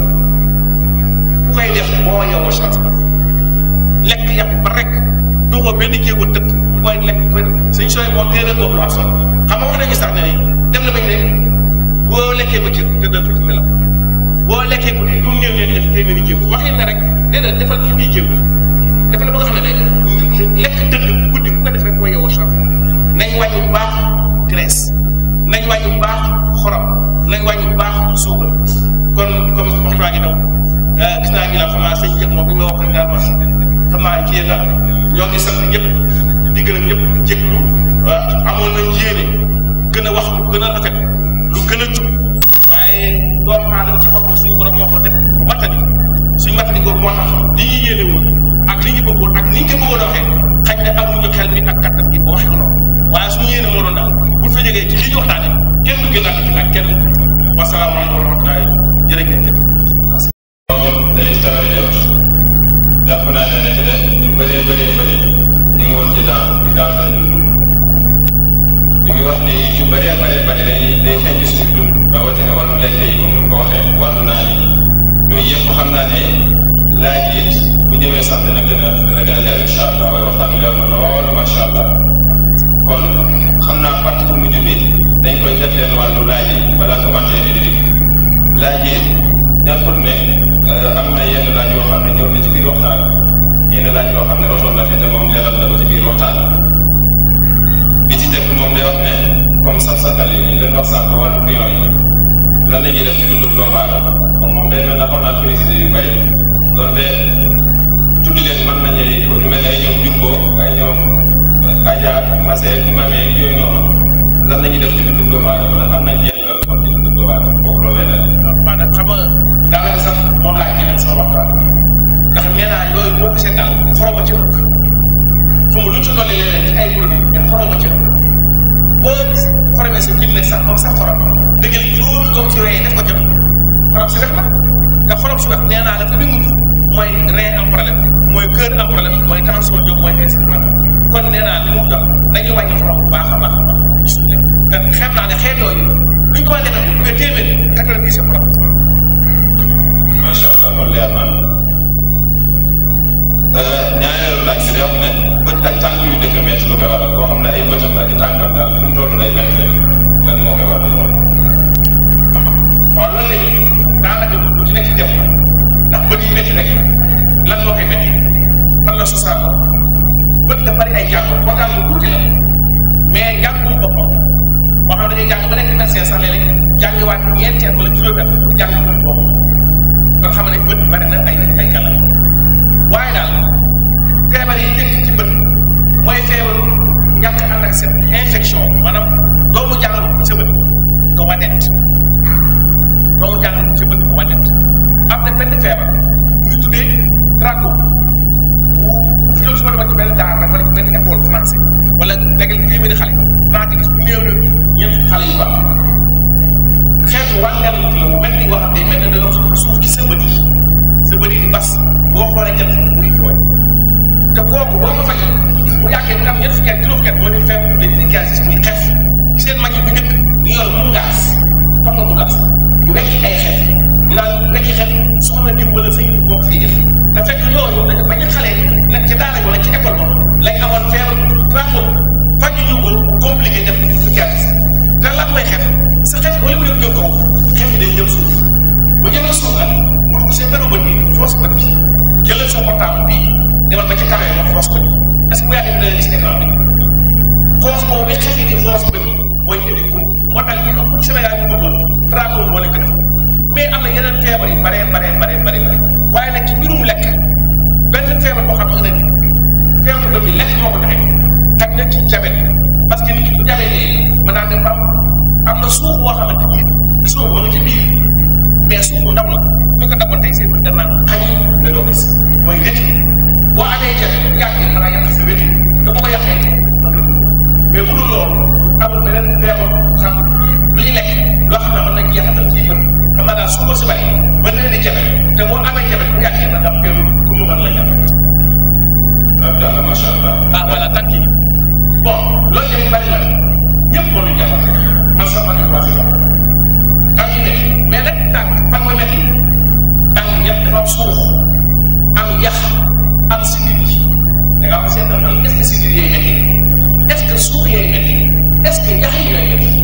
ku koy def boo yeewoo chance lekk yàpp ba rek duxoo benn jéego tëdd booy lekk koy suñ sooy moom téere boobu lu am solo xam nga wax nañu sax ne ni dem na bañ ne boo lekkee ba cër tëddal tuuti nelaw boo lekkee guddi lu mu néew néew def téeméeri jéego waxin na rek déedéet defal ci bii jéego dafa la ba nga xam ne ne lekk tëdd guddi ku ko def rek boo yeewoo chance nañ wàññi bu baax graisse nañ wàññi bu baax xorom nañ wàññi bu baax suukar kon comme waxtu waa ngi daw gis naa ngi la xam naa sëñ jëf moom bi ma wax daal ma xam naa ci yéen daal ñoo ngi sant ñëpp di gërëm ñëpp di jéglu amoon nañ yéene gën a wax lu gën a rafet lu gën a jub waaye doomu aadama ci boppam suñu borom moo ko def matali suñu matali googu moo tax li ñu yéene woon ak li ñu bëggoon ak ni ñu ko bëggoon a waxee xañ ne amuñu xel mi ak kattan gi ba waxee ko noonu waaye suñu yéene moo doon daal bu fa jógee ci li ñu waxtaane kenn du gën a ci nag kenn wasalaamaaleykum wa rahmatulah jërë ngeen jëf. loolu day tawee jot jàpp naa ne nekk de ñu bëree bëree bëri ñu ngi woon ci daan ci daan lañu dund ñu ngi wax ni yu bëree bëree bëri day day feeñ ci suñu dund rawatina wàllu lekk yi comme ni mu ko waxee wàllu naan yi yooyu yëpp xam naa ne laaj yi bu ñëwee sax dana gën a dana gën a leer incha allah waaye waxtaan bi leer na lool macha allah kon xam naa partie bu mujj bi dañ koy def leen wàllu laaj yi balaa commentaire yi di dikk laaj yi ñàkkul ne am na yenn laaj yoo xam ne ñëw na ci biir waxtaan yenn laaj yoo xam ne rotoon na fi te moom leeral na ko ci biir waxtaan bi ci njëkk moom day wax ne comme sax saxal yi ñu leen wax sànq wàllu pion yi lan la ñuy def ci dundu doomu aadama moom moom day mel na xaw naa préciser yu bëri donte tudd leen mën nañu ñu mel ne ay ñoom jumbo ay ñoom aja mase mame yooyu noonu lan la ñuy def ci dundu doomu aadama ndax am nañ jeexital kon ci dundu doomu aadama kooku loolu lay laaj. maanaam xam nga daanaka sax moom laa jëlee sama waxtaan ndax nee naa yooyu boo ko seetaan xoroma ci ëpp fu mu lu ci dolli leneen ci ay produits mais xoroma ci ëpp boo xoromee sa jib nag sax moom sax xorom dëggal juróomi doom ci wéyee def ko jëm xorom si wex na te xorom si wex nee naa la fa bi mujj mooy rein am problème mooy cœur am problème mooy tension jóg mooy instrument kon nee naa li mu jox dañuy wàññi xorom bu baax a baax a baax ci suñu lekk te xam naa ne xeet yooyu lu ñu ko mën a defee bu dee téeméer quatre-vingt-dix xorom macha allah loolu leer na ñaareelu laaj bi day wax ne bët ak tànk yu dëkk métti lu koy waral koo xam ne ay bëtam ak i tànkam daal fu mu toll day métti rek lan moo koy waral loolu. waaw loolu la ñuy daanaka lu ci nekk def ndax bët yi métti rek lan moo koy métti fan la sosaanoo bët dafa bari ay jàngoor koo xam ne tuuti la mais njàngum boppam moo xam ne dañuy jàng ba nekk médecin sax léeg-léeg jàngiwaat ñeenti at wala juróomi at pour jàng bët boobu kon xam ne bët bari na ay ay gàllankoor waaye daal feebar yi njëkk ci bët mooy feebaru ñàkk ànd ak seen infection maanaam doomu jàngoro bu sa bët nga wanet doomu jàngoro bu sa bët nga wanet am na benn feebar bu ñu tuddee traco bu bu fi ñëw su ma demee ci benn daar nag wala ci benn école français wala léegi téeméeri xale naa ci gis bu néew na ñeent xale yu baax xeetu wànneel la mu mel ni wax day mel ne dañoo xam suuf ci sa bët yi sa bët yi di bas boo xoolee jant bi muy tooy te kooku boo ko fajee bu yàggee nga am ñett fukki at juróom fukki at moo di feebar dañ di gaz muy xef ci seen mag yi bu njëkk ñu yor mu ngaas xam nga mu ngaas ñu wekki ay xef ñu naan wekki xef soxna diw wala sëy bu bokk fii def te fekk loolu dañu bañ a xale nekk ci daara wala ci école ba lañ amoon feebar bu tudd traco faj ñu ko mu compliqué def fukki at te lan mooy xef sa xef wala mu dem jëm kaw xef yi day jëm suuf bu jëmee suuf nag mu dugg seen dara bët bi foos bët bi jëlal sa portable bii demal ba ci carré nga foos bët bi est ce que bu yàggee dina gis écran bi foos boobu bi xef yi di foos bët bi mooy indi kum moo tax ñi ëpp ci Sénégal ñu bëggoon traco moo leen ko def mais am na yeneen feebar yu baree baree baree baree bare waaye nag ci mbirum lekk benn feebar boo xam ne nga ne feebar bët bi lekk moo ko joxe xaj na ci jabet parce que nit ki bu jabetee mën naa dem ba am na suuf boo xamante ni gis nga ko ma nga ci biir mais suuf bu ndaw la ñu ko dagoon tey seen bët danaan xañ nga doo gis mooy wéti boo amee jafe bu yàggee mën naa yàq sa wéti te bu ko yàqee mën nga dund mais bu dul loolu amul beneen feebar xam lu ñu lekk loo xam ne mën nañ jeexatal ci bët xam naa daal suuf ba si bari mën na di jafe te boo amee jafe bu yàggee na nga am feebar pour mu mën la jafe Abdallah macha allah. ah voilà tànk yi bon loolu tamit bari na ñëpp moo ñu jàppal man sax ma ne waa si jàppal tànk yi métti mais nag tànk fan mooy métti tànk yëpp dafa am suuf am yax am sidit yi da nga am seetal nag est ce que sidit yooyu métti est ce que suuf yooyu métti est ce que yax yi yooyu métti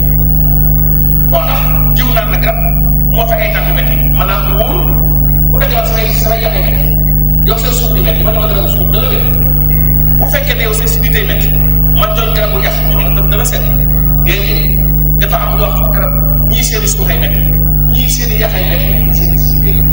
bon ndax jiw naan na garab moo fa ay tànk métti maanaam wóorul bu fekkee daal samay samay yax yi métti yow seen suuf di métti man dama dara suuf dana wér bu fekkee ne yow seen sidit yi métti man jël garabu yax jox la dana set déedéet dafa am loo xam garab ñii seen suuf ay métti ñii seen i yax ay métti ñii seen i sidit yi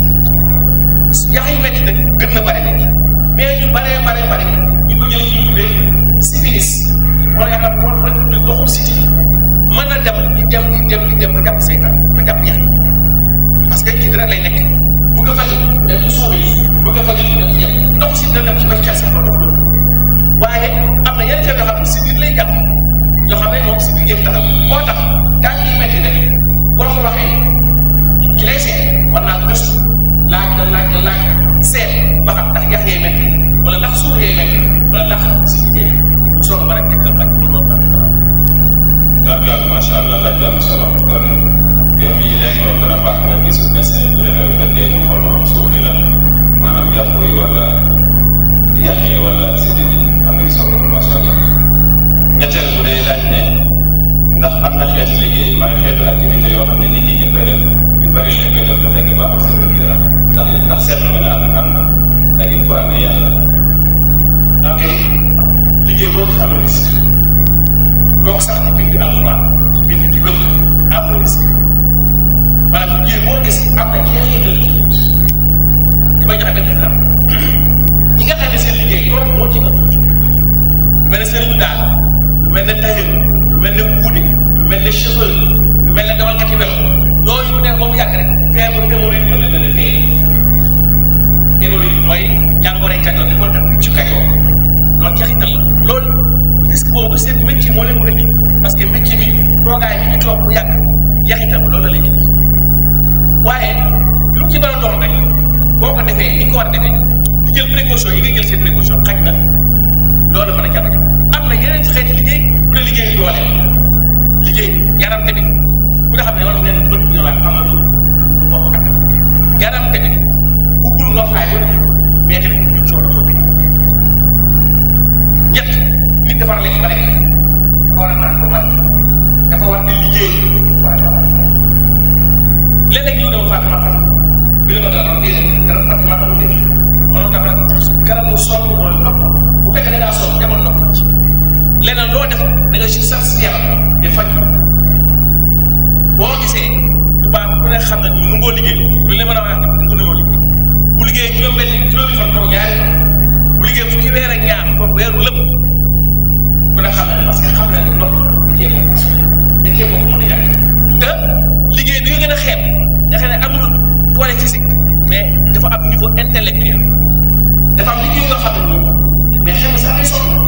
yax yi métti nag gën na bare nag mais ñu baree baree bare ñu ko jëlee ci ñu tuddee syphilis wala yaakaar wala wala ñu doxul siti mën na dem di dem di dem di dem ba jàpp saytaan ba jàpp yax parce que ci dara lay nekk bu ko fajee mais du suuf yi bu ko fajee du dem ci yax ndox si dana dem ci ba ci xel sax ba dox loolu waaye am na yenn feebar yoo xam ne si biir lay jàpp yoo xam ne moom si biir yëpp taxaw moo tax tànk yi métti nag boo ko waxee ci lay seet war naa gëstu laaj la laaj la laaj seet ba xam ndax yax yee métti wala ndax suuf yee métti wala ndax si biir mu soog a mën a tëkkal bañ lu loolu bañ Abdallah macha allah laaj la am solo kon yow mii léegi loolu dana baax nga gis médecin bu defee bu fekkee ñu xool ba xam suuf yi la maanaam yàpp yi wala yax yi wala sidit yi am nañu solo loolu macha allah ñetteel bu dee laaj ne ndax am na xeetu liggéey maa ngi xeetu activité yoo xam ne nit ñi ñu ngi koy def ñu bari na koy def fekk ba am seen wér yaram ndax ndax seetlu nga ne am am na ak it bu amee yàlla ok liggéey boobu am na risque donc sax di bind alxuraan di bind di wér am na risque maanaam liggéey boo gis am na jeexital ci nit di ma joxe benn exemple ñi nga xam ne seen liggéey yoon moo ci ëpp lu mel ne sëriñ daal lu mel ne tailleur lu mel ne kuude lu mel ne chauffeur lu mel ne dawalkati welo yooyu bu dee ba mu yàgg rek feebar hémorroïde mën na leen a fee hémorroïde mooy jàngoroy kajoor di ko def ci kajoor loolu jaxital la loolu risque boobu seen métier moo leen ko indi parce que métier bi toogaay bi ñu toog bu yàgg jaxital loolu la lay indi waaye lu mu ci doon doon rek boo ko defee ni nga ko war a defee di jël précaution yi nga jël seen précaution xaj na loolu mën a jàpp jàpp am na yeneen xeeti liggéey bu dee liggéey yu doole liggéey yaram tamit ku nga xam ne wala nee na bët bu ñëwaat xam na lu lu bokk ak yaram tamit buggul nga faay ba mais tamit ñu coono ko bi ñett nit dafa war a lekk ba lekk dafa war a naan ba man dafa war di liggéey waaye dafa war a fay léeg-léeg ñu dama Fatima Fatima bi la ma dara am déedéet dara Fatima amul déet mënoo tax nag garab bu sonn mooy nopp bu fekkee da ngaa sonn demal nopp ci leneen loo def da nga si sax si yaram di faj boo gisee tubaab ku ne xam na ñu nungoo liggéey lu leen mën a wax nu ngu liggéey bu liggéey juróom-benn juróomi fan toog ñaari fan bu liggéey fukki weer ak ñaar toog weeru lépp ku ne xam na ne parce que xam na ne nopp liggéey ko liggéey ko mën a ñàkk te liggéey bi nga gën a xeeb nga xam ne amul doole physique mais dafa am niveau intellectuel dafa am liggéey yoo xam ne moom mais xel bi sax day sonn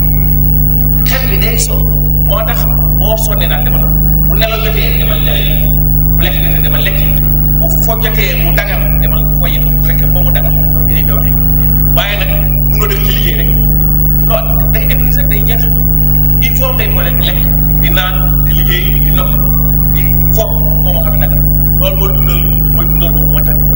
xel bi day sonn moo tax boo sonnee daal dama bu nelaw jotee demal nelaw bu lekk jotee demal lekk bu fo jotee mu dagam demal foyi bu fekkee ba mu dagam comme ni nga waxee waaye nag mënoo def ci liggéey rek loolu day épuisé day jeex il faut ngay boole di lekk di naan di liggéey di nopp di foog ba mu xam ne dagam loolu mooy dundal mooy dundal boobu moo tax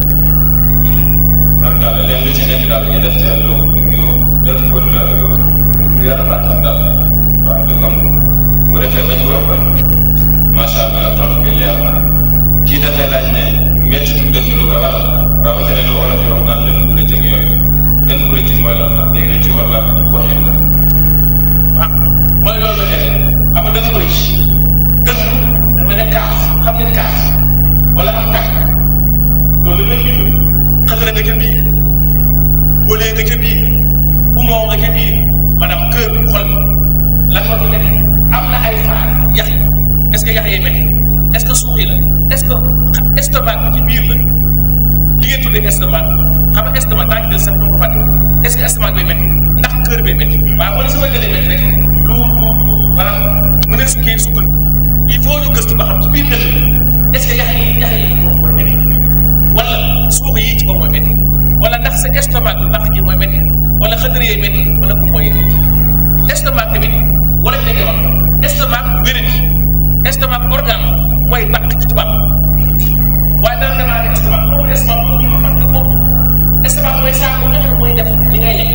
tarkaal leen lu ci nekk daal ñu def ci lu ñu def ko lu lu yarabaatam daal waaw lu comme bu defee bañ ko ëppal macha allah tontu bi leer na kii dafay laaj ne métti du def lu ko waral rawatina lu olof yi wax naan leen bu rëcc ak yooyu leen bu rëcc mooy lan la léegi ci wala waxin la waaw mooy loolu la def xam nga dafa bëri dënn dafa ne kaaf xam nga ne kaaf wala am tàkk loolu la ñu xëtëra nga ca biir wóolee nga ca biir poumon nga ca biir maanaam kër xol lan moo fi nekk am na ay faar yax yi est-ce que yax yee métti est-ce que suux yi la est-ce que estomac bi ci biir la li ngeen tuddee estomac xam nga estomac daa ci del sax doo ko fàtte est-ce que estomac bay métti ndax kër bay métti waaw wala sama gën a métti rek lu lu lu maanaam mu ne kii sukkand il faut ñu gëstu ba xam ci biir dëkk est-ce que yax yi yax yi moom mooy métti wala suux yi ci ko mooy métti wala ndax sa estomac bi bàq ji mooy métti wala xëtër yee métti wala ku mooy métti estomac tamit wala ñu nekkee wax estomac wéradi estomac organe mooy bàq ci tubaab waaye dana demaa ne estomac boobu estomac boobu ñu parce que boobu estomac mooy saako nga xam mooy def li ngay lekk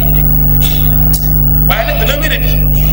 waaye nag dana wéradi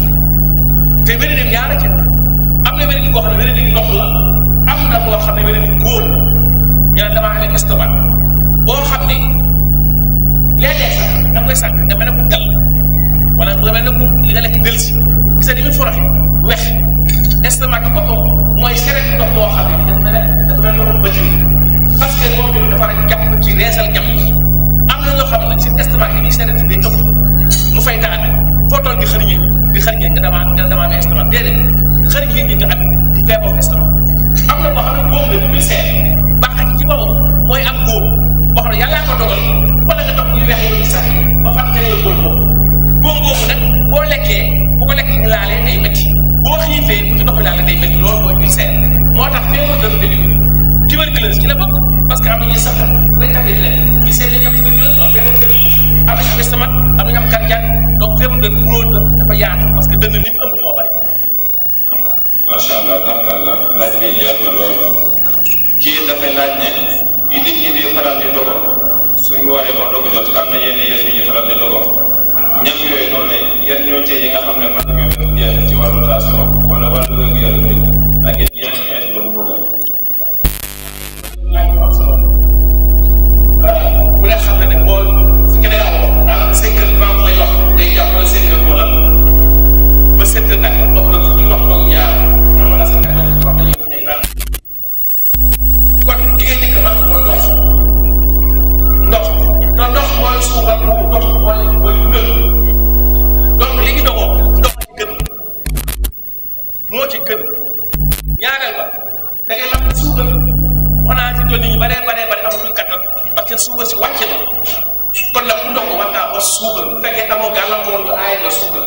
te wéradi ñaara ci am na wéradi boo xam ne wéradi ndox la am na boo xam ne wéradi góor la ñu ne damaa amee estomac boo xam ne léeg-léeg sax da nga koy sànq nga mel ne ku gal wala nga mel ne ku li nga lekk delsi gis nga ni muy foroxe wex estomac bi boppam mooy seret ndox boo xam ne dafa mel ne dafa mel ne ndoxum bëccëg parce que moom tamit dafa war a jàpp ci reesal jàpp ji am na ñoo xam ne seen estomac yi ñuy seret day ëpp mu fay taane foo toll di xëriñee di xëriñee nga damaa nga damaa amee estomac déedéet xëriñee ñi nga am di feebar estomac am na boo xam ne boobu la muy seet bàq ci ci boppam mooy am góob boo xam ne yàllaa ko dogal wala nga topp yu weex yi sax ba fàttali la góob boobu góob boobu nag boo lekkee bu ko lekkee laalee day métti boo xiifee bu ci ndox mi laalee day métti loolu mooy ulcère moo tax feebar dënn tamit tuberculose ci la bokk parce que am na ñuy sax day tàmbali leen ñu seet lañu am tuberculose loolu feebar dënn am nañu am estomac am nañu am cardiaque donc feebar dënn mënoo la dafa yaatu parce que dënn li mu ëmb moo bari macha allah tarkalla laaj bi leer na lool kii dafay laaj ne yi nit ñi di faral di dogo suñ wooree ba dogu jot am na yenn yëf yi ñu faral di dogo ñam yooyu noonu yan ñoo cee yi nga xam ne man ñoo doon jeex ci wàllu taasoo wala wàllu wér gu yaram bi ak yenn xeet la mu bëgg laaj bu am suukar wax naa ci doon nit ñi baree baree bare amatuñ kattan parce que suukar si wàcc na kon nag ku ndox war ngaa ba suukar bu fekkee amoo gàllankoor ñu aaye la suukar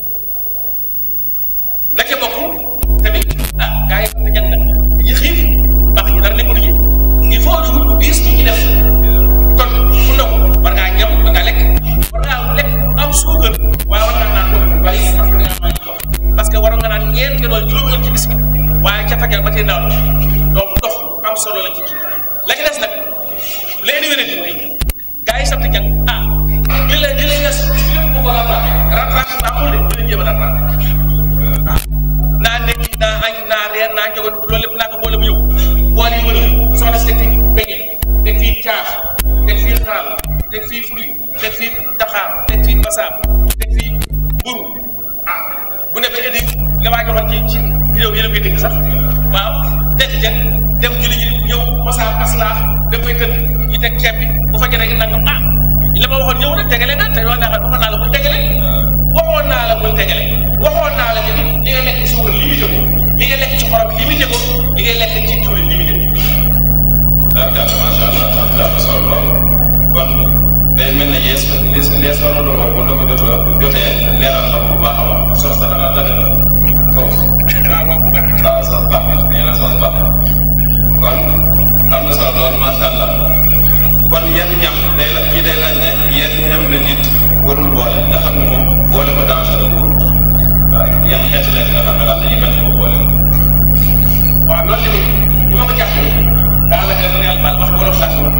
la ca bokk tamit ah gars yi dañu ne yi xiif baax ñu dara nekkul ci il faut ñu wut bu diis ñu ci def kon ku ndox war ngaa ñam war ngaa lekk war ngaa lekk am suukar waaye war ngaa naan bu bari parce que da ngaa naan ndox parce que waroon nga naan ñeent nga doon juróomi yoon ci bis bi waaye ca fajar ba tey ndaw donc ndox am solo la ci kii la ci des nag léegi wéré di mooy gars yi sant jàng ah li la li la ñes lépp ko ko rattrapé rattrapé baaxul de di la jéem a rattrapé ah naa ndekki naa añ naa reer naa njogoon loolu lépp naa ko boole bu ñëw boole yi wër soxna si teg fii beñe teg fii caaf teg fii xaal teg fii fruit teg fii daxaar teg fii basaab teg fii mburu ah bu ne ba indi li maa joxoon ci ci vidéo yéen a koy dégg sax waaw teg ca dem julli ji ñëw mosaab aslaax da koy tëdd ñu teg ceeb bi bu fekkee rek nangam ah li ma waxoon ñëw na tegale na te wax naa xam waxoon naa la bul tegale waxoon naa la bul tegale waxoon naa la tamit li ngay lekk ci suukar limité ko li ngay lekk ci xorom limité ko li ngay lekk ci diwlin limité ko daanaka macha allah daanaka am solo lool kon day mel ne yees lees lees waroon na ko bu ko jotee jotee leeral na ko bu baax a baax sos dana la dana sos waaw waaw bu baax waaw sos baax na nee na sos baax na kon am na solo lool macha allah kon yan ñam day la kii day laaj ne yan ñam la nit warul boole nga xam ne moom boole ko danger la wóorul waaw yan xeeti leen nga xam ne daal dañuy bañ ko boole. waaw loolu tamit li ma ko jàppee daanaka réel baal wax wolof laa ko wax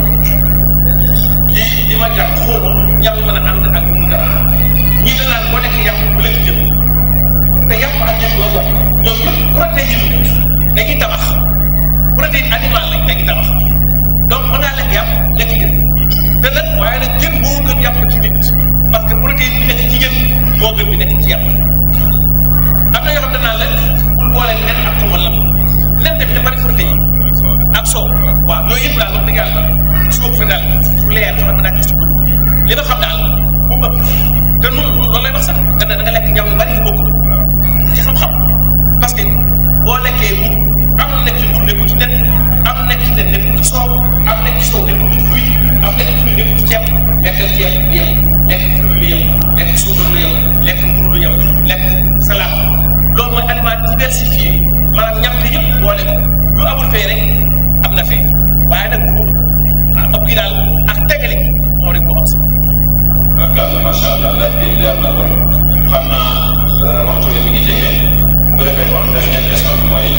lii li ma jàpp xóoma ñam yi mën a ànd ak mu dara ñii da naan boo nekk yàpp bu lekk jën te yàpp ak jën boo bokk ñoom ñëpp protéine dañuy tabax protéine animal lañ dañuy tabax donc mën ngaa lekk yàpp lekk jën te nag waaye nag jën moo gën yàpp ci nit parce que protéine bi nekk ci jën moo gën bi nekk ci yàpp am na yoo xam ne naan la bul boole nen ak xamal la nen tamit dafa bari protéine ak soow waaw yooyu yëpp daal wax dëgg yàlla su ma ko fa daal fu leer fa mën naa gis ci ko li ma xam daal bu ëpp te noonu loolu lay wax sax nga ne da nga lekk ñam yu bari yu bokkul ci xam-xam parce que boo lekkee bu am na nekk ci mbur nekkul ci nen am nekk ci nen nekkul ci soow am nekk ci soow nekkul ci fruit am nekk ci fruit nekkul ci ceeb lekkal ceeb lu yem lekk fruit lu yem lekk suukar lu yem lekk mburu lu yem lekk salade loolu mooy aliment diversifié maanaam ñam te yëpp boole ko lu amul fee rek am na fee waaye nag bu ah ëpp gi daal ak tegale gi moo rek moo am si. ok macha allah laaj bi leer na lool xam naa waxtu bi mi ngi jege bu defee kon dernière question bi mooy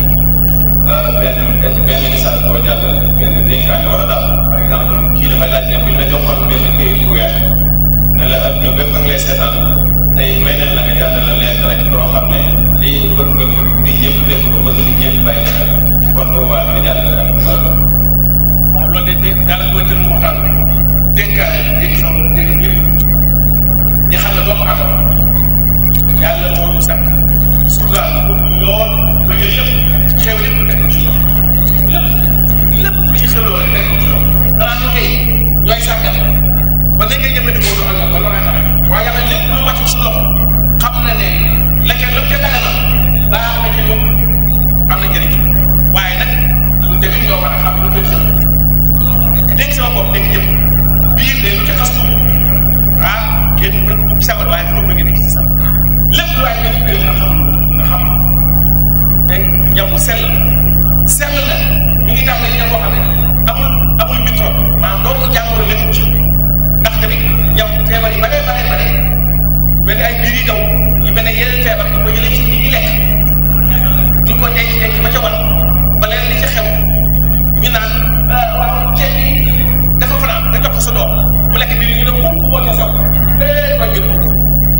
benn benn message boo jàllale benn dénkaane wala daal par exemple kii dafay laaj ne bu ñu la joxoon benn këyit bu weex ne la ak ñoom bépp a ngi lay seetaan tey may nañ la nga jàllale leen rek loo xam ne lii bëgg nga mu nit ñëpp def ko bëgg nit ñëpp bàyyi xel kon bu boobaa nga jàllale rek mooy loolu. waaw loolu de dégg daanaka mooy tënk waxtaan bi dénkaane dégg sama dégg ñëpp di xam ne doomu aadama yàlla moo ñu sàkk suudaal ko lool ba yooyu lépp xew lépp nekk ci loolu lépp lépp lu ñu xewloo rek nekk ci loolu xanaa ñu koy ñooy sàggal ba léegi ngay jëfandikoo du ak ba loolee xam waaye yàlla lépp lu wàcc su loxo xam na ne la ca la ca daga na baax na ci ñoom am na njëriñ waaye nag lu tamit ñoo war a xam lu koy xew dégg sama bopp dégg jëm biir de lu ca xas tuuti ah yéen mën ko ci sabar waaye bu bëgg nekk ci sabar lépp lu waay def biir nga xam nga xam te ñam bu sell sell na ñu ngi tàmbali ñam boo xam ne amul amul microbe maanaam doomu jàngoro lépp ci ndax tamit ñam feebar yi bare bare bare mel ni ay biir yi daw yu mel ne yeneen feebar di ko jëlee ci ñi ngi lekk di ko denc denc ba ca war ba leen li ca xew ñu naan waaw ceeb bi dafa fanaan nga jox ko sa doom mu lekk biir ñu ne mukk boo ko saw eh ba ngeen mukk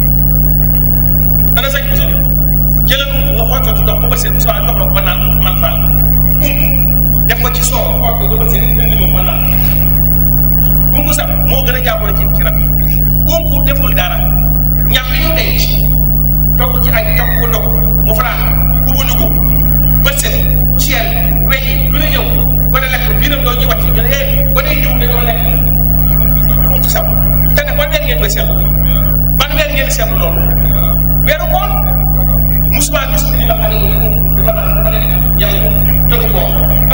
ana sañ buso jëlal ump nga xool ko ci ndox ba ba seen soit jox la ko ba naan man faal ump def ko ci soow xool ko ba ba seen indi ma ma naan ump sax moo gën a jàppale ci ci rab yi ump deful dara ñam bi ñu denc togg ci ay togg ko ndog mu fanaan ubuñu ko bët set poussière weñ yi lu ne ñëw ba ne lekk biiram doo ñu wàcc ñu ne eh ba ne jiw dañoo lekk ump sax te nag ban weer ngeen koy seetlu ban weer ngeen seetlu loolu weeru koor musuma gis ni nga xam ne dafa naan dafa nekk ñam tëru koor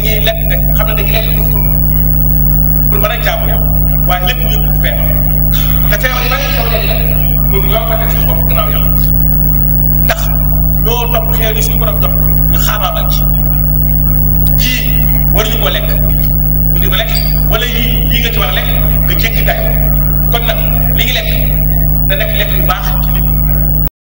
dañuy lekk te xam ne dañuy lekk pour pour mën a jaamu yàlla waaye lépp ñu pour feebar te feebar yi ba ngeen xew léegi nag ñun ñoo ko teg suñu bopp gannaaw yàlla ndax ñoo topp xew ni suñu borom jox ñu xaabaabal ci yii waruñu ko lekk ñu di ko lekk wala yii yii nga ci war a lekk nga jéggi dayo kon nag li ngi lekk da nekk lekk yu baax ci nit